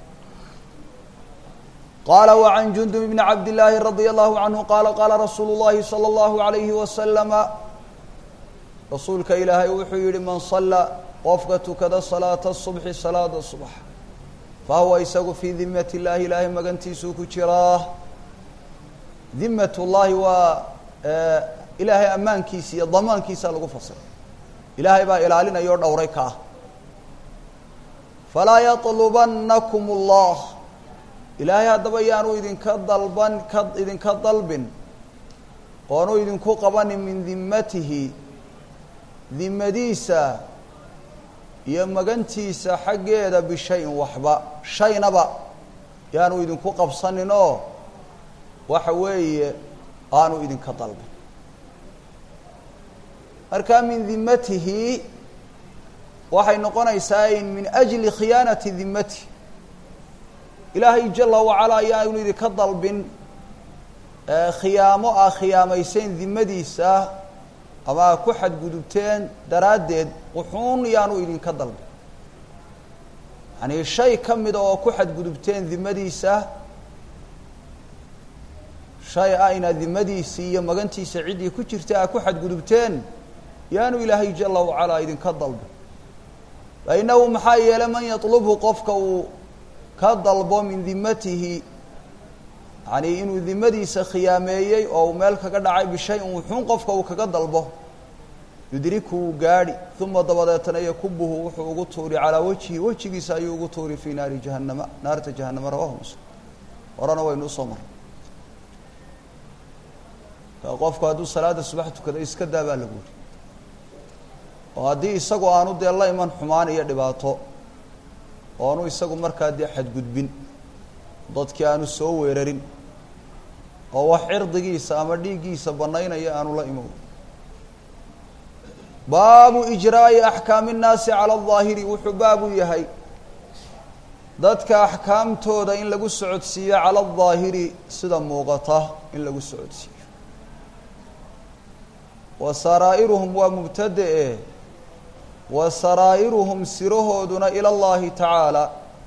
qaala وعan jundub bni cabd الlaahi radي الlahu canhu qaala qaala rasuulu الlahi salى الlahu عalayhi waslama rasuulka ilaahay wuxuu yihi man sala qofka tukada salaata الصubxi salaada subax fahuwa isagu fii dimat اllahi ilaahay magantiisuu ku jiraa dimat اllahi waa ilaahay ammaankiisa iyo damaankiisa lagu fasiray ilaahay baa ilaalinaya o dhowray ka ah falaa yaطlubanakum اllah ilaahay haddaba yaanu idinka dalban ka idinka dalbin oonu idinku qabanin min dimatihi dimadiisa iyo magantiisa xaggeeda bishayin waxba shaynaba yaanu idinku qabsanin oo waxa weeye aanu idinka dalbin marka min dimatihi waxay noqonaysaa in min ajli khiyaanati dimatihi ilaahay jala wacala ayaanu idinka dalbin khiyaamo ah khiyaamaysayn dimadiisa ama ku xadgudubteen daraaddeed wuxuun yaanu idinka dalbin yani shay ka mida oo ku xadgudubteen dimadiisa shay ah inaad dimadiisii iyo magantiisa ciddii ku jirta aad ku xadgudubteen yaanu ilaahay jala wacalaa idinka dalbin fa inahu maxaa yeelay man yatlubhu qofka uu ka dalbo min dimatihi yani inuu dimadiisa khiyaameeyey oo uu meel kaga dhacay bishayin wuxuun qofka uu kaga dalbo yudrikuu gaadhi uma dabadeetana yakubuhu wuxuu ugu tuuri calaa wajhi wejigiisa ayuu ugu tuuri fii naari jahannama naarta jahanama rawahu muslim horena waynu usoo maray ka qofku hadduu salaada subax tukado iska daa baa lagu yiri oo haddii isagu aanu dee la iman xumaan iyo dhibaato oonu isagu markaa dee xadgudbin dadkii aanu soo weerarin oo wax cirdigiisa ama dhiiggiisa banaynaya aanu la imow baabu ijraa'i axkaami nnaasi cala aldaahiri wuxuu baabu yahay dadka axkaamtooda in lagu socodsiiyo cala aldaahiri sida muuqata in lagu socodsiiyo wa saraa'iruhum waa mubtade-e wa saraa'iruhum sirahooduna ila allahi tacaala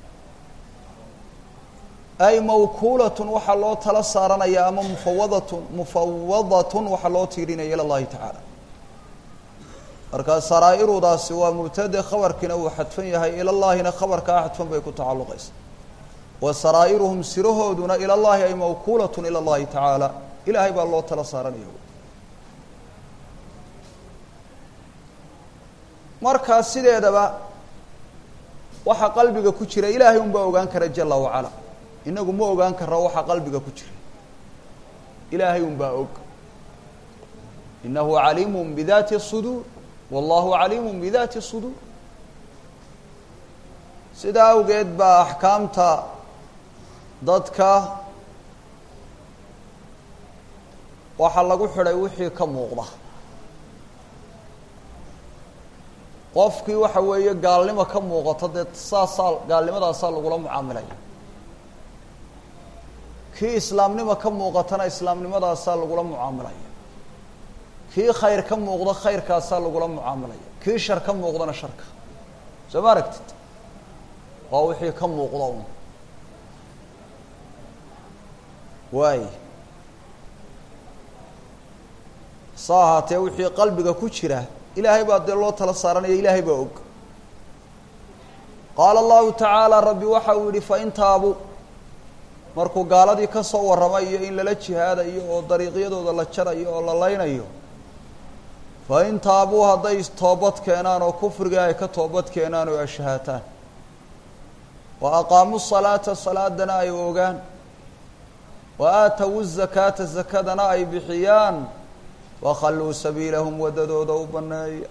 ay mawkuulatun waxaa loo tala saaranaya ama mufawadatun mufawadatun waxaa loo tiirinaya ila llahi tacaala markaa saraa'irudaasi waa mubtade khabarkiina uu xadfan yahay ila llaahina khabarkaa xadfan bay ku tacalluqaysa wa saraa'iruhum sirahooduna ila llahi ay mawkuulatun ila llahi tacaala ilaahay baa loo tala saaranaya markaa sideedaba waxa qalbiga ku jira ilaahay un baa ogaan kara jala wacala inagu ma ogaan karo waxa qalbiga ku jira ilaahay un baa og inahu caliimu bidaati الsuduur wallahu caliimu bidaati الsuduur sidaa awgeed baa axkaamta dadka waxaa lagu xidhay wixii ka muuqda qofkii waxa weeye gaalnimo ka muuqato dee saasaa gaalnimadaasaa lagula mucaamilaya kii islaamnimo ka muuqatana islaamnimadaasaa lagula mucaamilaya kii khayr ka muuqdo khayrkaasaa lagula mucaamilaya kii shar ka muuqdana sharka soo ma aragtid waa wixii ka muuqda un waay sa ahaatee wixii qalbiga ku jira ilaahay baa dee loo tala saaranaya ilaahay baa og qaala allahu tacaala rabbi waxa uu yihi fain taabuu markuu gaaladii ka soo warramay iyo in lala jihaadayo oo dariiqyadooda la jarayo oo la leynayo fain taabuu hadday toobad keenaan oo kufriga ay ka toobad keenaan oo ashahaataan wa aqaamuu salaata salaadana ay ogaan wa aatawu zakaata zakadana ay bixiyaan wakhalluu sabiilahum waddadooda u banneeya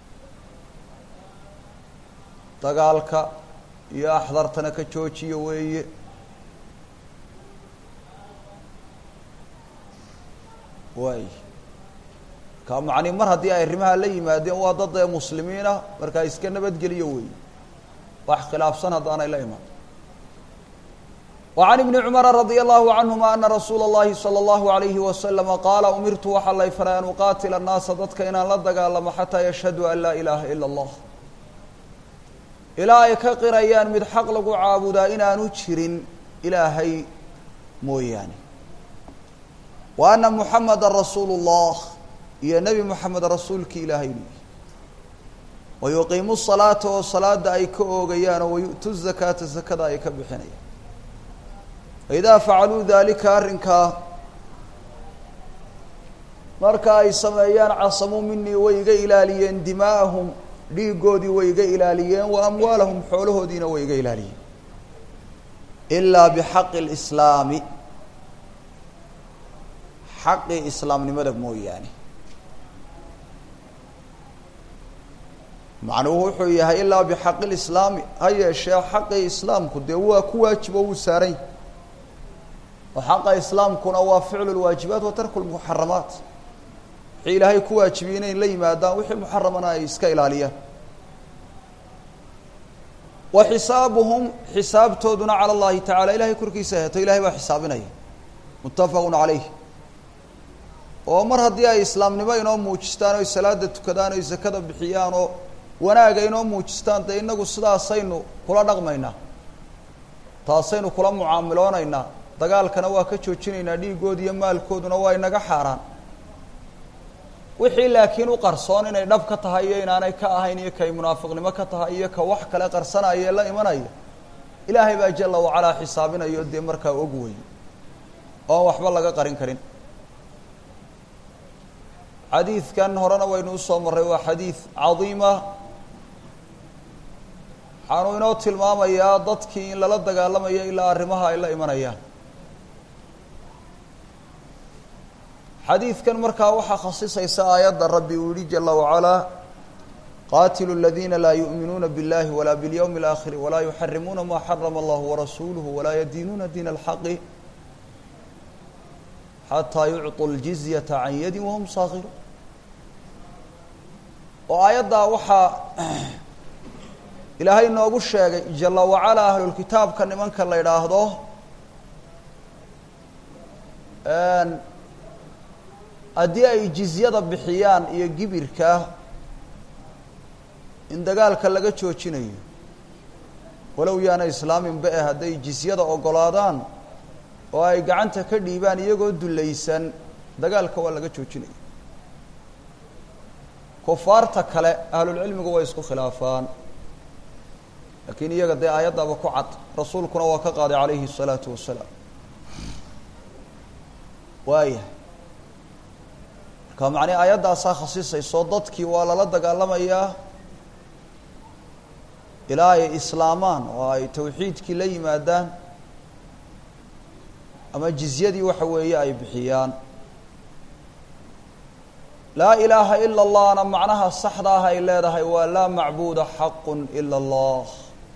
dagaalka iyo axdartana ka joojiya weeye waay ka macni mar haddii ay arrimaha la yimaadeen waa dad ee muslimiina markaa iska nabadgeliyo weeye wax khilaafsan haddaanay la iman وعن بن cمر رضي الله عنهma أنa رsuuل الlahi صلى الله عليه وسلم qاala umirtu waxaa lay faray an uqaatila الناasa dadka inaan la dagaalamo xatىa yashhaduu an laa ilaha ilا الlah ilaa ay ka qirayaan mid xaq lagu caabudaa inaanu jirin ilaahay mooyaane wa أna محameda rasuul الlah iyo nebi mحamed rasuulki ilaahay inuu yihi wayuqiimu الصalaaةa oo salaada ay ka oogayaan oo wayu'tu الزakaata zakada ay ka bixinayaan faidaa facaluu daalika arrinkaa marka ay sameeyaan casamuu minii way iga ilaaliyeen dimaa'ahum dhiigoodii way iga ilaaliyeen wa amwaalahum xoolahoodiina way iga ilaaliyeen ilaa bixaqi اlislaami xaqii islaamnimada mooyaane macnuhu wuxuu yahay ilaa bixaqi lislaami ha yeeshee xaqii islaamku dee waa ku waajibo wuu saarany oo xaqa islaamkuna waa ficlu lwaajibaat wa tarku lmuxaramaat wixii ilaahay ku waajibiyey inay la yimaadaan wixii muxaramana ay iska ilaaliyaan wa xisaabuhum xisaabtooduna cala اllahi tacala ilahay korkiisa heeto ilahay baa xisaabinaya muttafaqu calayh oo mar haddii ay islaamnimo inoo muujistaan oy salaada tukadaan oy zakada bixiyaan oo wanaaga inoo muujistaan dee inagu sidaasaynu kula dhaqmaynaa taasaynu kula mucaamiloonaynaa dagaalkana waa ka joojinaynaa dhiigood iyo maalkooduna waa inaga xaaraan wixii laakiin u qarsoon inay dhab ka tahay iyo inaanay ka ahayn iyo kay munaafiqnimo ka tahay iyo ka wax kale qarsanaya ee la imanaya ilaahay baa jala wacalaa xisaabinayo dee markaa og wey oon waxba laga qarin karin xadiidkan horena waynu usoo marray waa xadiid cadiima waxaanu inoo tilmaamayaa dadkii in lala dagaalamayo ilaa arrimaha ay la imanayaan xadiidkan markaa waxaa khasisaysa aayadda rabbi uu yihi jala wacalaa qaatilu اladiina laa yuؤminuuna biاllahi walaa bاlyowmi اlآakhiri walaa yuxarimuuna ma xarama allahu warasuuluhu walaa yadiinuuna diin اlxaqi xataa yucطuu اljizyata can yadi wahum saakiruun oo aayaddaa waxaa ilaahay noogu sheegay jala wacalaa ahlulkitaabka nimanka la idhaahdo haddii ay jizyada bixiyaan iyo gibirka in dagaalka laga joojinayo walow yaana islaaminba eh hadday jizyada ogolaadaan oo ay gacanta ka dhiibaan iyagoo dulaysan dagaalka waa laga joojinaya kufaarta kale ahlulcilmigu way isku khilaafaan laakiin iyaga dee aayaddaba ku cad rasuulkuna waa ka qaaday calayhi الsalaatu wasalaam waayahay marka macnii aayaddaasaa khasisayso dadkii waa lala dagaalamayaa ilaa ay islaamaan oo ay tawxiidkii la yimaadaan ama jizyadii waxa weeye ay bixiyaan laa ilaaha ila allahna macnaha saxda ah ay leedahay waa laa macbuuda xaqu ila allah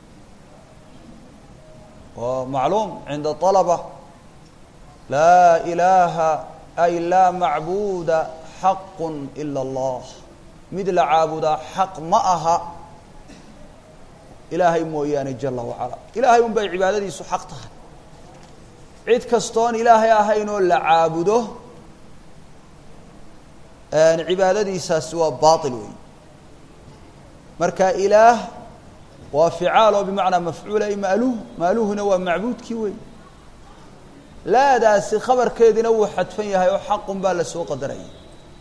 waa macluum cinda طalaba laa ilaaha ay laa macbuuda xaqu ila allah mid la caabudaa xaq ma aha ilaahay mooyaane jala wacala ilaahay un bay cibaadadiisu xaq tahay cid kastoon ilaahay ahayn oo la caabudo cibaadadiisaasi waa baail wey marka ilaah waa ficaal oo bimacnaa mafcuula ay maaluh maaluhuna waa macbuudkii wey laadaasi khabarkeediina wuu xadfan yahay oo xaqun baa la soo qadaraya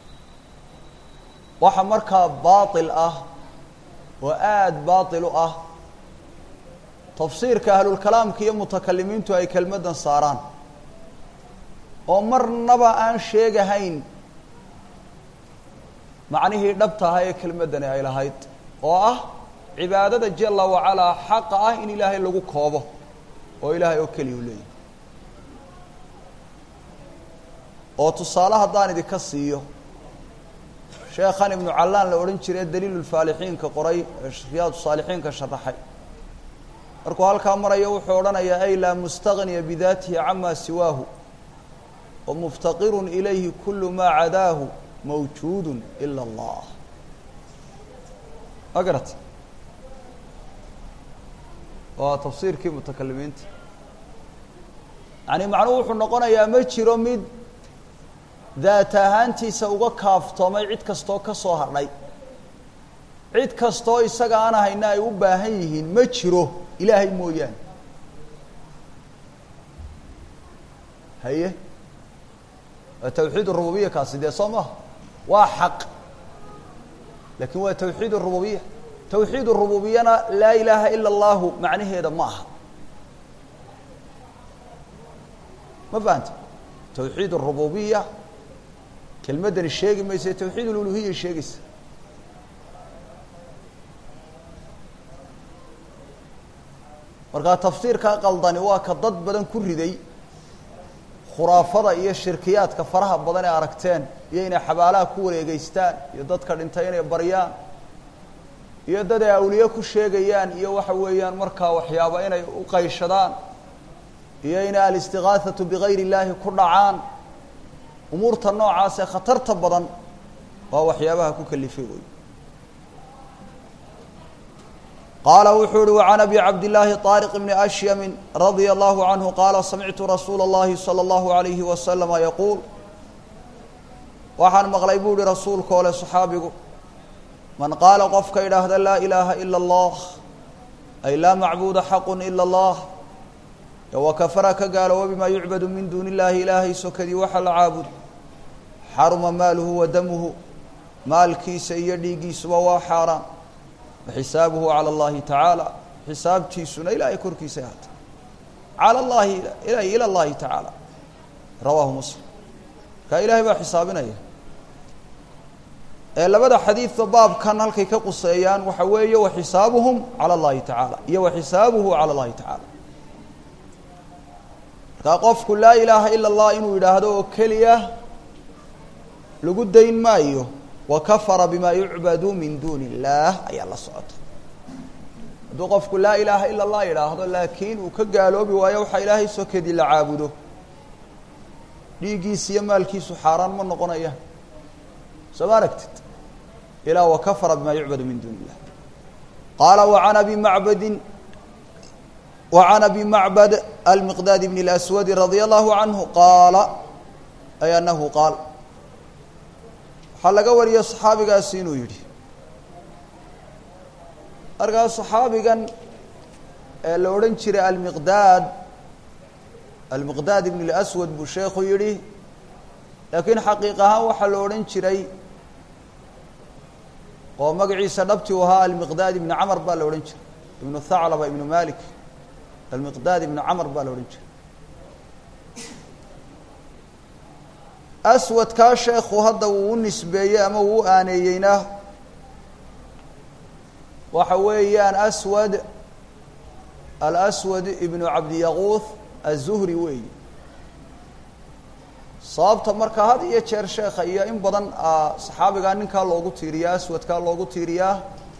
waxa markaa baail ah oo aada baail u ah tafsiirka ahlulkalaamka iyo mutakalimiintu ay kelmaddan saaraan oo marnaba aan sheegahayn macnihii dhabta ahaa ee kelmaddani ay lahayd oo ah cibaadada jala wacalaa xaqa ah in ilaahay lagu koobo oo ilaahay oo keliya u leeyahay oo tusaale haddaan idinka siiyo sheekhan ibnu callaan la odhan jiray daliilulfaalixiinka qoray riyaadu saalixiinka sharaxay markuu halkaa marayo wuxuu odhanayaa ay laa mustagniya bidaatihi camaa siwaahu wa muftaqirun ilayhi kulu maa cadaahu mawjuudu ila allah ma garat waa tafsiirkii mutakalimiinta yani macnuhu wuxuu noqonayaa ma jiro mid daat ahaantiisa uga kaaftoomay cid kastoo ka soo hadhay cid kastoo isaga aan ahayna ay u baahan yihiin ma jiro ilaahay mooyaane haye waa tawxiid rububiya kaasi dee soo maha waa xaq lakin waa tawxiid rububiya tawxiid rububiyana laa ilaaha ila allahu macnaheeda ma aha ma fahanta tawxiid rububiya kelmaddani sheegi maysa tawxiid ululuhiya sheegaysa markaa tafsiirkaa qaldani waa ka dad badan ku riday khuraafada iyo shirkiyaadka faraha badan ee aragteen iyo inay xabaalaha ku wareegeystaan iyo dadka dhintay inay baryaan iyo dad ay awliye ku sheegayaan iyo waxa weeyaan markaa waxyaaba inay u qayshadaan iyo inay alistigaahatu bigayr illaahi ku dhacaan umuurta noocaas ee khatarta badan waa waxyaabaha ku kalifay wey qaala wuxuu uhi وعan abi cabdالlahi طاriq bni أshyami radيa الlahu عanهu qaala samictu rasuula الlahi salى الlahu عalayhi waslama yaquul waxaan maqlay buu ihi rasuulka ole صaxaabigu man qaala qofka idhaahda laa ilaaha ilا اllah ay laa macbuda xaqu ilا اllah wakafara ka gaalooba bima yucbadu min duuni اllahi ilaahay sokadii waxa la caabudo xaruma maaluhu wa damuhu maalkiisa iyo dhiiggiisuba waa xaaraan waxisaabuhu calى اllahi tacaala xisaabtiisuna ilaahay korkiisay ahaatay calى llahi ila اllahi tacaala rawaahu muslim kaa ilaahay baa xisaabinaya ee labada xadiidba baabkan halkay ka quseeyaan waxa weeye waxisaabuhum calى اllahi tacaala iyo waxisaabuhu calى اllahi tacaala markaa qofku laa ilaaha ila اllah inuu yidhaahdo oo keliya lagu dayn maayo wakafara bima yucbadu min duuni illaah ayaa la socota hadduu qofku laa ilaaha ila اllah yidhaahdo laakiin uu ka gaaloobi waayo waxaa ilaahay sokedii la caabudo dhiiggiisa iyo maalkiisu xaaraan ma noqonaya soo ma aragtid ilaa wakafara bima yucbadu min duuni illah qaala wacan abi macbadin wacan abi macbad almiqdaad bn اlaswadi radia allahu canhu qaala ay anahu qaal waxaa laga wariyey saxaabigaasi inuu yidhi markaas saxaabigan ee la odhan jiray almiqdaad almiqdaad ibn اlaswad buu sheekhu yidhi laakiin xaqiiq ahaan waxaa la odhan jiray oo magaciisa dhabti u ahaa almiqdaad ibni camar baa la odhan jiray ibnu thaclaba ibnu malik almiqdaad ibnu camar baa la odhan jiray aswadkaa sheekhu hadda uu u nisbeeyey ama uu u aaneeyeyna waxa weeyaan aswad alaswad ibnu cabdiyaquuth aلzuhri weeyi sababta marka had iyo jeer sheekha iyo in badan saxaabigaa ninkaa loogu tiiriyaa aswadkaa loogu tiiriyaa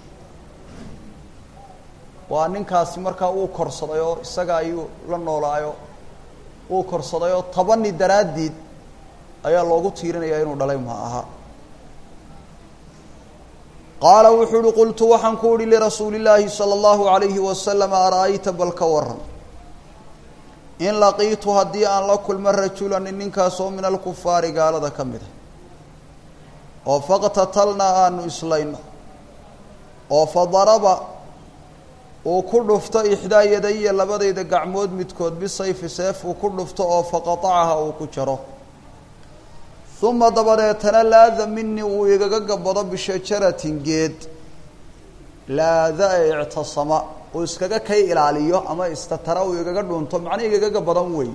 waa ninkaasi markaa uu korsaday oo isaga ayuu la noolaayo uu korsaday oo tabani daraaddiid ayaa loogu tiirinayaa inuu dhalay ma aha qaala wuxuu uhi qultu waxaan ku uhi lirasuuli illaahi sala allahu alayhi wasalam ara-ayta bal ka waran in laqiitu haddii aan la kulmo rajulanin ninkaasoo min alkufaari gaalada ka mid a oo faqtatalnaa aanu islayno oo fadaraba uu ku dhufto ixdaa yadaya labadayda gacmood midkood bisayfi seef uu ku dhufto oo faqatacaha uu ku jaro uma dabadeetana laada minii uu igaga gabado bishajaratin geed laada ee ictasama uu iskaga kay ilaaliyo ama istatara uu igaga dhunto macna igaga gabadan wey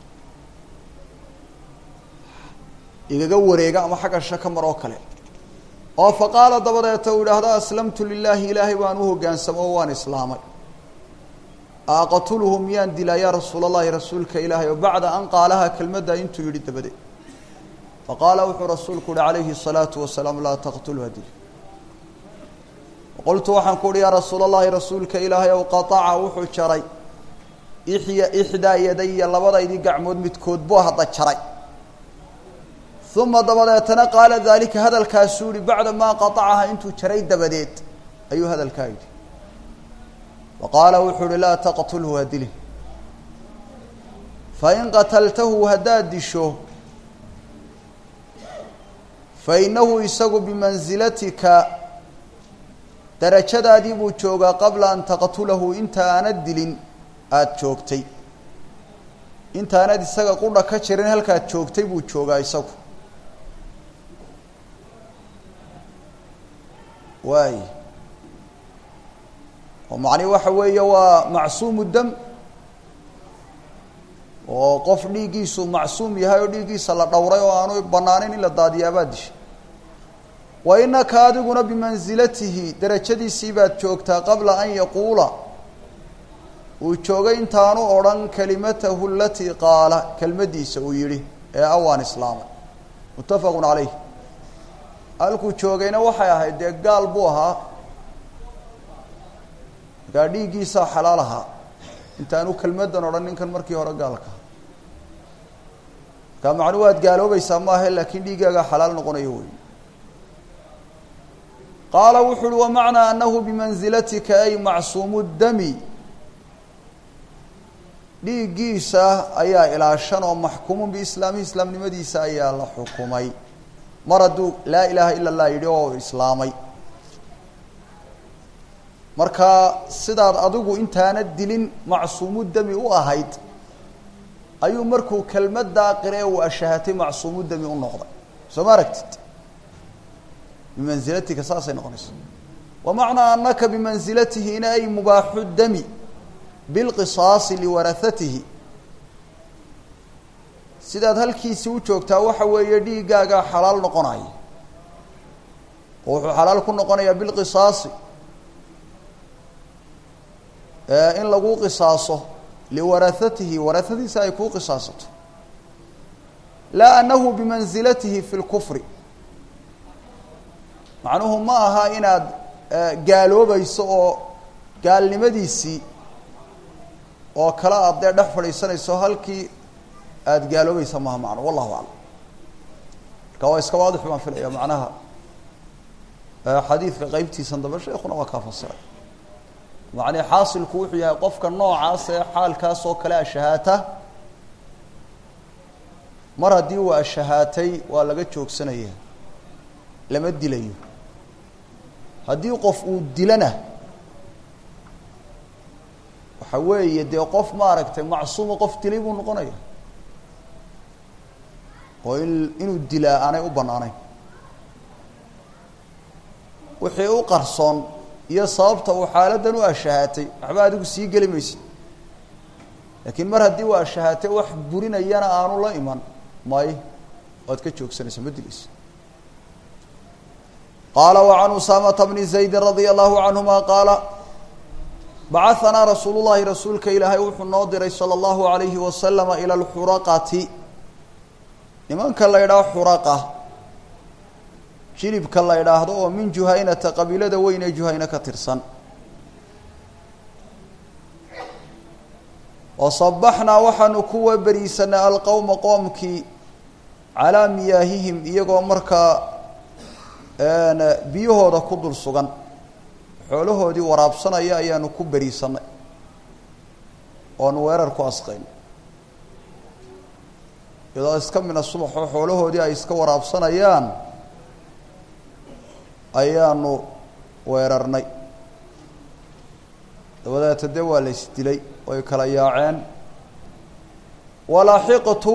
igaga wareega ama xagga shaka mar oo kale oo fa qaala dabadeeta uu idhaahdo aslamtu lilaahi ilaahay baan u hoggaansamo oo waan islaamay aqatuluhu miyaan dilaa yaa rasuul allahi rasuulka ilaahay oo bacda an qaalaha kelmaddaa intuu yidhi dabadeed faqaala wuxuu rasuulku uhi calayhi الsalaatu wasalaam laa taqtulha dil qultu waxaan ku uhi yaa rasuul allahi rasuulka ilaahay ow qaaca wuxuu jaray ixya ixdaa yadaya labadaydii gacmood midkood buu hadda jaray uma dabadeetana qaala daalika hadalkaasuu yihi bacda maa qaacaha intuu jaray dabadeed ayuu hadalkaa yidhi faqaala wuxuu uhi laa taqtulhu ha dilin fain qataltahu haddaad disho fainahu isagu bimansilatika darajadaadii buu joogaa qabla an taqtulahu inta aanad dilin aada joogtay intaanad isaga qudha ka jirin halkaad joogtay buu joogaa isagu waay oo macnihi waxa weeye waa macsuumu dam oo qof dhiiggiisu macsuum yahay oo dhiiggiisa la dhowray oo aanu banaaneyn in la daadiyaabaad dishay wa inaka adiguna bimansilatihi darajadiisii baad joogtaa qabla an yaquula uu joogay intaanu odhan kalimatahu alatii qaala kelmaddiisa uu yidhi ee awaan islaamay muttafaqun calayh halkuu joogayna waxay ahayd dee gaal buu ahaa markaa dhiiggiisaa xalaal ahaa intaanu kelmaddan odhan ninkan markii hore gaalka markaa macnuu waad gaaloobaysaa maahe laakiin dhiiggaagaa xalaal noqonayo wey qaala wuxu uhi wamacnaa anahu bimansilatika ay macsuumu dami dhiiggiisa ayaa ilaashan oo maxkuumun biislaamihi islaamnimadiisa ayaa la xukumay mar hadduu laa ilaaha ila allah yidhi oo islaamay marka sidaad adigu intaana dilin macsuumu dami u ahayd ayuu markuu kelmaddaa qire uu ashahatay macsuumu dami u noqday soo ma aragtid bimansilatika saasay noqonaysa wamacnaa anaka bimansilatihina ay mubaaxu dami bilqisaasi liwarahatihi sidaad halkiisii u joogtaa waxa weeye dhiiggaagaa xalaal noqonaya oo wuxuu xalaal ku noqonayaa bilqisaasi in lagu qisaaso liwarahatihi warahadiisa ay kuu qisaasato laa anahu bimansilatihi fi lkufri macnuhu ma aha inaad gaaloobayso oo gaalnimadiisii oo kale aad dee dhex fadhiisanayso halkii aada gaaloobaysa maha macno wallahu aclam marka waa iska waadix baan filaya macnaha xadiidka qeybtiisan dambe sheekuna waa kaa fasiray macnii xaasilku wuxuu yahay qofka noocaas ee xaalkaas oo kale ashahaata mar haddii uu ashahaatay waa laga joogsanaya lama dilayo haddii qof uu dilana waxa weeye dee qof maaragtay macsuuma qof dilay buu noqonaya oo in inuu dilaa aanay u bannaanayn wixii u qarsoon iyo sababta uu xaaladdan u ashahaatay waxba adigu sii geli maysid laakiin mar haddii uu ashahaatay wax burinayana aanu la iman may waad ka joogsanaysa ma dilaysa qaala وعan usaamata bni زaydi radia allahu canهuma qaala bacahanaa rasuulu llahi rasuulka ilaahay wuxuu noo diray salى اllahu عalayhi wasalama ilى اlxuraqati nimanka la ydhaho xuraqa jilibka la idhaahdo oo min juhaynata qabiilada weyn ee juhayna ka tirsan wasabaxnaa waxaanu kuwa beriisanay alqowma qoomkii calaa miyaahihim iyagoo markaa biyahooda ku dul sugan xoolahoodii waraabsanaya ayaanu ku beriisanay oonu weerar ku asqayn iyadoo iska mina subaxoo xoolahoodii ay iska waraabsanayaan ayaanu weerarnay dabadeeta dee waa la isdilay way kala yaaceen walaaxiqtu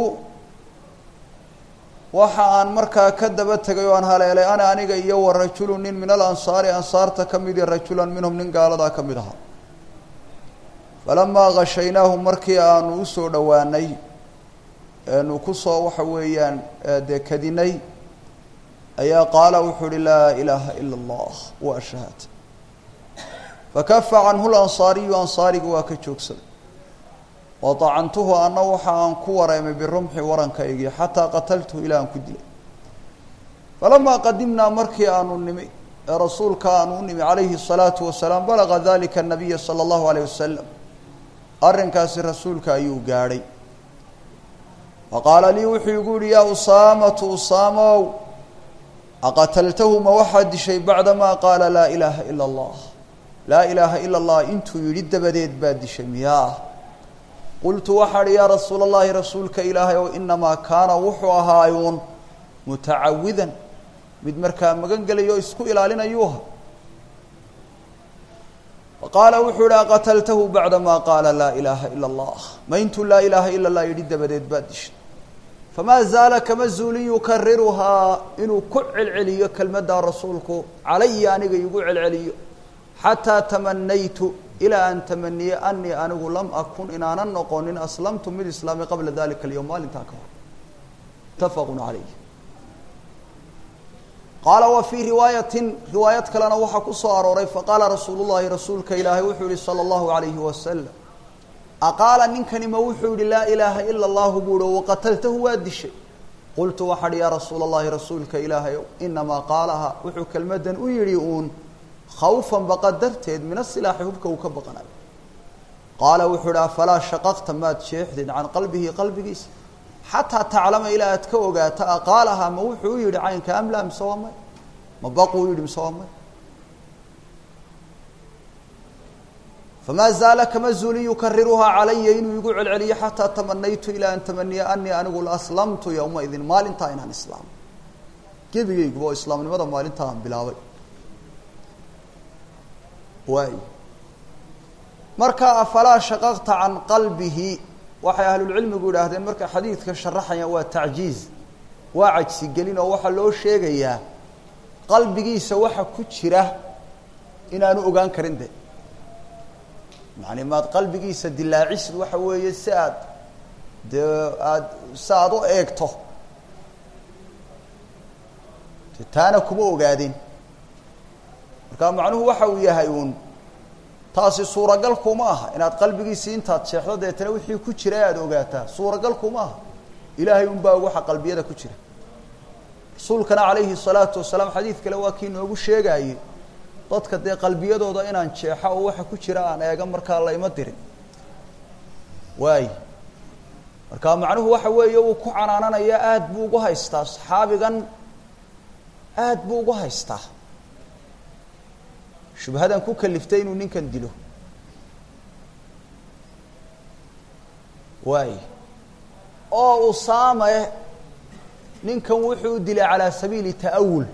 waxa aan markaa ka daba tegay oo aan haleelay ana aniga iyo wa rajulu nin min alansaari ansaarta ka mid i rajulan minhum nin gaaladaa ka mid ahaa falamaa gashaynaahu markii aanu usoo dhowaanay eenu kusoo waxa weeyaan dee kadinay ayaa qaala wuxuu uhi laa ilaaha ila allah wa shahaad fakafa canhu lansaariyu ansaarigu waa ka joogsaday wadacantuhu anna waxa aan ku wareemay birumxi warankaygii xataa qataltuhu ilaa aan ku dilay falamaa qadimnaa markii aanu nimi ee rasuulka aanu u nimi calayhi الsalaatu wasalaam balaga dalika الnabiya salى اllahu alayh wasalam arrinkaasi rasuulka ayuu gaadhay faqaala lii wuxuu igu yihi yaa usaamatu usaamow aqataltahu ma waxaad dishay bacdamaa qaala laa ilaaha ila اllah laa ilaaha ila اllah intuu yidhi dabadeed baad dishay miyaa qultu waxaa hi yaa rasuula اllahi rasuulka ilaahay ow inamaa kaana wuxuu ahaayuun mutacawidan mid markaa magan gelayo isku ilaalinayuuha qaala wuxuu ihi aqataltahu bacdamaa qaala laa ilaaha ila اllah ma intuu laa ilaaha ila اllah yidhi dabadeed baad dishay famaa zaala kama zuulin yukariruhaa inuu ku celceliyo kelmaddaa rasuulku calaya aniga igu celceliyo xataa tamanaytu ilaa aan tamaniye anii anigu lam akun inaanan noqonin aslamtu mid islaamay qabla dalika alyowm maalintaa ka hor mutafaqu calayh qaala wa fii riwaayatin riwaayad kalena waxaa ku soo arooray faqaala rasuulu llahi rasuulka ilaahay wuxuu yihi sala allahu alayhi wasalam aqaala ninkani ma wuxuu yihi laa ilaaha ila allahu buuhi waqataltahu waa dishay qultu waxaa hi yaa rasuula allahi rasuulka ilaahay inamaa qaalaha wuxuu kelmadan u yidhi uun khawfan baqa darteed min asilaaxi hubka uu ka baqanayo qaala wuxuu ihi afalaa shaqaqta maad jeexdid can qalbihi qalbigiisa xataa taclama ilaa aad ka ogaato aqaalaha ma wuxuu u yihi caynka amla mise waa may ma baquu yihi mise waa may famaa zaala kama zuulin yukariruhaa calaya inuu igu celceliyo xataa tamanaytu ilaa an tamaniya anii anigu laaslamtu yowmaidin maalintaa inaan islaamo gebigayguba oo islaamnimada maalintaa aan bilaabay waay marka afalaa shaqaqta can qalbihi waxay ahlulcilmigu yidhaahdeen markay xadiidka sharaxayaan waa tacjiiz waa cajsigelin oo waxaa loo sheegayaa qalbigiisa waxa ku jira inaanu ogaan karin de yani maad qalbigiisa dilaacisid waxa weeye si aad dee aad si aada u eegto de taana kuma ogaadin marka macnuhu waxa uu yahay uun taasi suuragal kuma aha inaad qalbigiisii intaad sheexdo deetana wixii ku jira aada ogaataa suuragal kuma aha ilaahay un baa waxa qalbiyada ku jira rasuulkana calayhi salaatu wasalaam xadiid kale waa kii noogu sheegaayey dadka dee qalbiyadooda inaan jeexo oo waxa ku jira aan eega markaa layma dirin waay marka macnuhu waxa weeye uu ku canaananaya aada buu ugu haystaa saxaabigan aada buu ugu haystaa shubhadan ku kaliftay inuu ninkan dilo waay oo usaame ninkan wuxuu dilay calaa sabiili ta'awul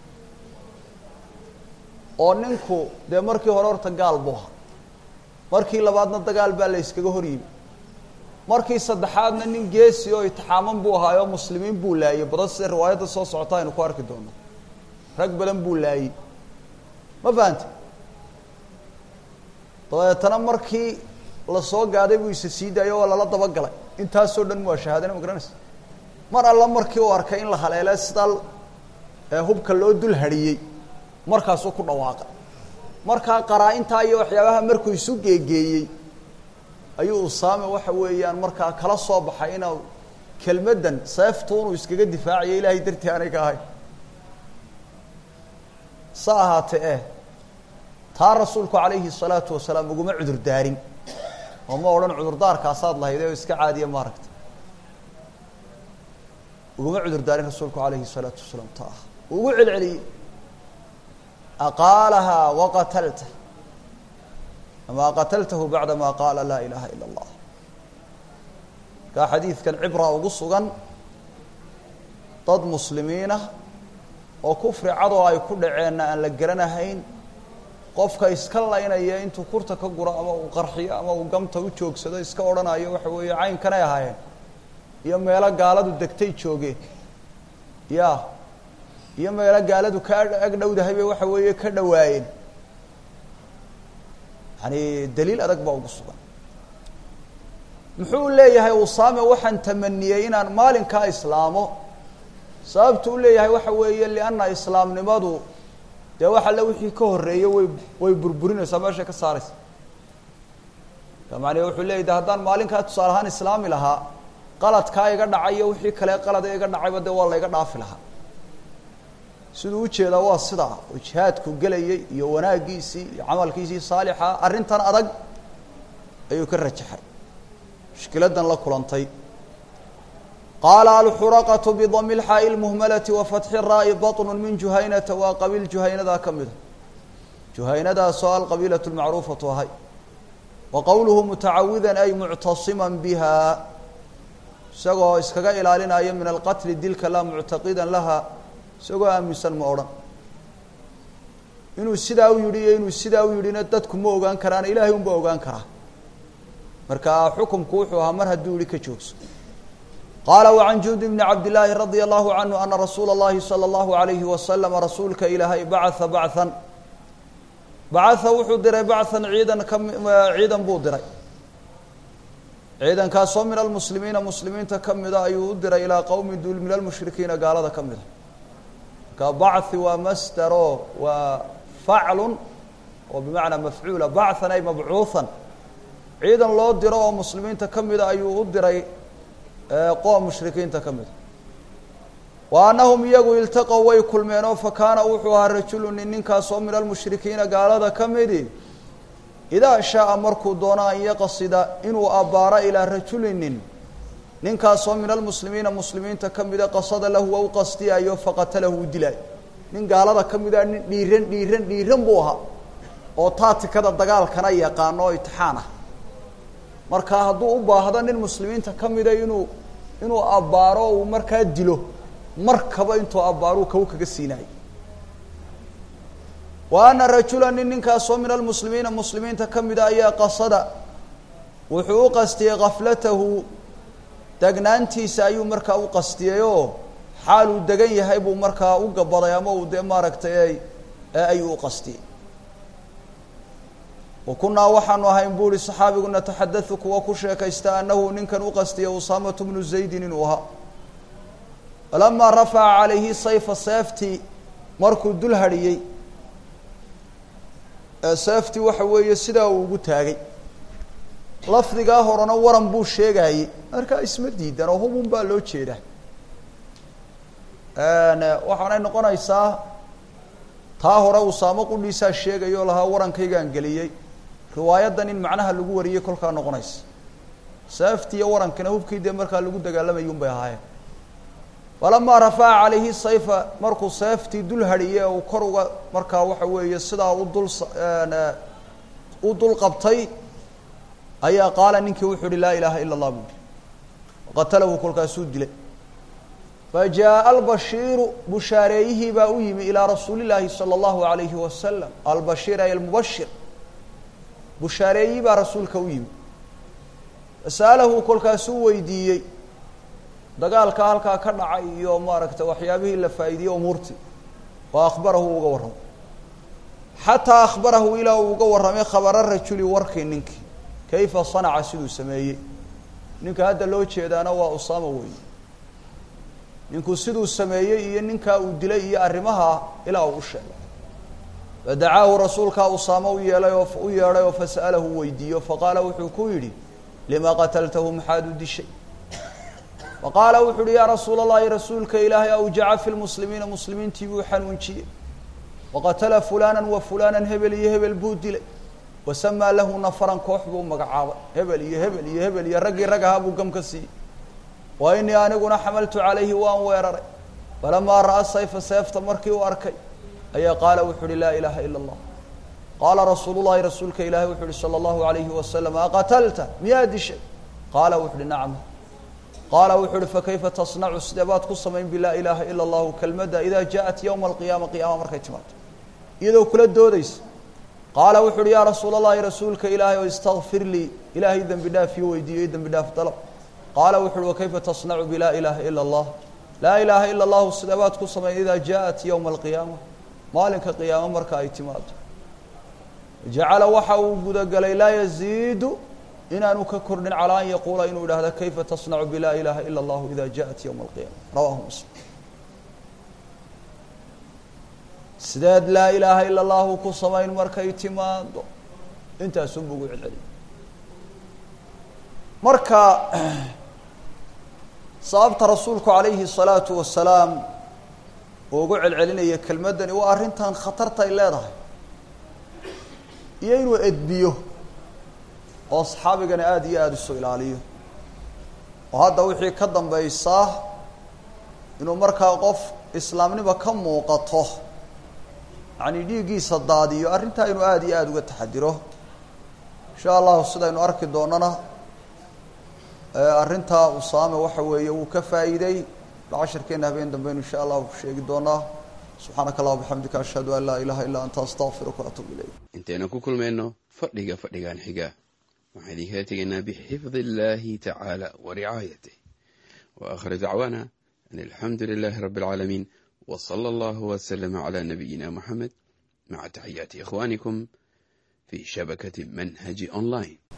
oo ninku dee markii hore horta gaal buu ahaa markii labaadna dagaal baa la yskaga hor yimi markii saddexaadna nin geesi oo itixaaman buu ahaay oo muslimiin buu laayey badan sida riwaayadda soo socota aynu ku arki doono rag badan buu laayey ma fahante dabeetana markii lasoo gaaday buu isa sii daayo waa lala dabagalay intaasoo dhan waa shahaadana ma garanaysa mar alla markii uu arkay in la haleele sidaa hubka loo dul hadhiyey markaasuu ku dhawaaqay markaa qaraa-intaa iyo waxyaabaha markuu isu geegeeyey ayuu usaame waxa weeyaan markaa kala soo baxay inuu kelmaddan seeftuunuu iskaga difaacayo ilaahay dartii aanay ka ahay sa ahaatee eh taa rasuulku calayhi salaatu wasalaam uguma cudur daarin oo ma odhan cudurdaarkaasaad lahayd oo iska caadiya maaragta uguma cudur daarin rasuulku calayhi salaatu wasalaam taa ugu celceliyey aqaalahaa waqatalta ama qataltahu bacda ma qaala laa ilaha ila اllah markaa xadiidkan cibra ugu sugan dad muslimiinah oo kufri cadoo ay ku dhaceenna aan la garanahayn qofka iska laynaya intuu kurta ka guro ama uu qarxiyo ama uu gamta u joogsado iska odhanayo waxa weeye caynkanay ahaayeen iyo meelo gaaladu degtay joogeen ya iyo meelo gaaladu ka ag dhowdahay bay waxa weeye ka dhawaayeen yani daliil adag baa ugu sugan muxuu leeyahay usaame waxaan tamaniyey inaan maalinkaa islaamo sababtu u leeyahay waxa weeye lianna islaamnimadu dee wax alle wixii ka horreeyey way way burburinaysaa meeshay ka saaraysa macnee wuxuu leeyahy de haddaan maalinkaa tusaale ahaan islaami lahaa qaladkaa iga dhacay iyo wixii kale qalada iga dhacayba dee waa la iga dhaafi lahaa siduu ujeedaa waa sidaa oo jihaadku gelayay iyo wanaaggiisii iyo camalkiisii saalixa arrintan adag ayuu ka rajaxay mushkiladan la kulantay qaala alxuraqatu bidami lxaa'i lmuhmalati wa fatxi raa'i baطnu min juhaynata waa qabiil juhaynadaa ka mida juhaynadaasoo alqabiilatu lmacruufatu ahay wa qowluhu mutacawidan ay muctasiman biha isagoo iskaga ilaalinaya min alqatli dilka laa muctaqidan laha isagoo aaminsan ma odhan inuu sidaa u yidhi iyo inuu sidaa u yidhina dadku ma ogaan karaan ilaahay unba ogaan karaa marka xukumku wuxuu ahaa mar hadduu yihi ka joogso qaala wacan jundi bni cabdillaahi radia allahu canhu ana rasuula اllahi salى اllahu alayhi wasalama rasuulka ilaahay bacaa bacan bacaa wuxuu diray bacan ciidan ka ciidan buu diray ciidankaasoo min almuslimiina muslimiinta ka mida ayuu u diray ilaa qowmi duul min almushrikiina gaalada ka mida marka bachi waa masdero waa faclun oo bimacnaa mafcuula bacan ay mabcuuhan ciidan loo diro oo muslimiinta ka mida ayuu u diray qoom mushrikiinta ka mida wa annahum iyagu iltaqow way kulmeen oo fa kaana wuxuu ahaa rajulu nin ninkaasoo min almushrikiina gaalada ka midi idaa shaaa markuu doono an yaqsida inuu abbaaro ilaa rajulinin ninkaasoo min almuslimiina muslimiinta ka mida qasada lahu waa u qastiyaayo faqatalahu u dilaayo nin gaalada ka mida nin dhiiran dhiiran dhiiran buu ahaa oo taatikada dagaalkana yaqaano oo itixaan ah marka hadduu u baahdo nin muslimiinta ka mida inuu inuu abbaaro uu markaa dilo markaba intuu abbaaruu kaw kaga siinayo wa ana rajula nin ninkaasoo min almuslimiina muslimiinta ka mida ayaa qasada wuxuu u qastiyey kaflatahu degnaantiisa ayuu markaa u qastiyey oo xaal uu degan yahay buu markaa u gabaday ama uu dee maaragtay ayuu u qastiyey wa kunaa waxaanu ahayn bu uhi saxaabigu nataxadau kuwa ku sheekaysta anahu ninkan u qastiyey usaamatu bnu zaydin inuu ahaa falamaa rafaca calayhi sayfa seeftii markuu dul hadhiyey seeftii waxa weeye sidaa uu ugu taagay lafdigaa horena waran buu sheegayey markaa isma diidan oo hubun baa loo jeedaa waxaanay noqonaysaa taa hore usaamo qudhiisaa sheegayoo lahaa warankaygaan geliyey riwaayaddan in macnaha lagu wariyey kolkaa noqonaysa seeftii iyo warankina hubkii dee markaa lagu dagaalamayay un bay ahaayeen falamaa rafaca calayhi sayfa markuu seeftii dul hadhiyey uu kor uga markaa waxa weeye sidaa u dul u dul qabtay ayaa qaala ninkii wuxuu uhi laa ilaaha ila اllah buui qatalahu kolkaasuu dilay fajaءa albashiiru bushaareeyihii baa u yimi ilaa rasuuli llaahi salى اllahu alayhi wasalam albashiir ay almubashir bushaareeyihii baa rasuulka u yimi fasa'alahu kolkaasuu weydiiyey dagaalka halkaa ka dhacay iyo maaragtay waxyaabihii la faa'iidiyey umuurtii oo akhbarahu uga warramay xataa akhbarahu ilaa uu uga warramay khabara rajuli warkii ninkii kayfa sanaca siduu sameeyey ninka hadda loo jeedaana waa usaama weeye ninkuu siduu sameeyey iyo ninkaa uu dilay iyo arrimaha ilaa uu u sheegay fadacaahu rasuulkaa usaama u yeelay oo u yeedhay oo fasa'alahu weydiiyo faqaala wuxuu ku yidhi lima qataltahu maxaad u dishay faqaala wuxu uhi yaa rasuula allahi rasuulka ilaahay awjaca fi lmuslimiina muslimiintii buu xanuunjiyey waqatala fulana wa fulana hebel iyo hebel buu dilay wasamaa lahu nafaran koox buu magacaabay hebel iyo hebel iyo hebel iyo raggii rag ahaa buu gam ka siiyey wa inii aniguna xamaltu calayhi waan weeraray falamaa ra'a sayfa seefta markii uu arkay ayaa qaala wuxuu uhi laa ilaaha ila allah qaala rasuulu llahi rasuulka ilaahay wuxu uhi salى اllahu alayhi wasalam aqatalta miyaa dishay qaala wuxu uhi nacam qaala wuxuu uhi fakayfa tasnacu sidee baad ku samayn bilaa ilaaha ila allahu kelmadda idaa jaaءat yowma alqiyaama qiyaama markay timaado iyadoo kula doodaysa qaala wuxu uhi yaa rasuul allahi rasuulka ilaahay o istakfir lii ilaahay dembi dhaaf iyo weydiiyey dembi dhaaf dalab qaala wuxu uhi wakayfa tasnacu bilaa ilaaha ila allah laa ilaaha ila allahu sidee baad ku samayn idaa jaaءat yowma alqiyaama maalinka qiyaamo marka ay timaado jacala waxa uu gudagelay laa yaziidu inaanu ka kordhin calaa an yaquula inuu idhaahda kayfa tasnacu bilaa ilaaha ila allahu ida jaءat yowma alqiyaama rawahu muslim sideed laa ilaaha ila allahu ku samayn markay timaado intaasunbu ugu celceliy marka sababta rasuulku calayhi الsalaatu wasalaam uu ugu celcelinaya kelmaddani waa arrintan khatartay leedahay iyo inuu edbiyo oo saxaabigana aada iyo aada isu ilaaliyo oo hadda wixii ka dambaysaa inuu markaa qof islaamnimo ka muuqato yacni dhiiggiisa daadiyo arrintaa inuu aada iyo aada uga taxadiro insha allahu sidaynu arki doonana arrintaa usaame waxa weeye wuu ka faa'iiday cashirkeena habeen dambaynu insha allahu ku sheegi doonaa subxaanaka allah bixamdika ashhadu an laa ilaha illaa anta astaqfiruka waatuub ilayk intaynu ku kulmayno fadhiga fadhigan xiga waxaan idinkaga tegaynaa bixifdi illahi tacaala wa ricaayatih wa akhir dacwaana an alxamdu lilahi rabbi alcaalamiin w sala allahu waslama cala nabiyina muxamed maca taxiyaati ikhwanikum fi shabakati manhaji online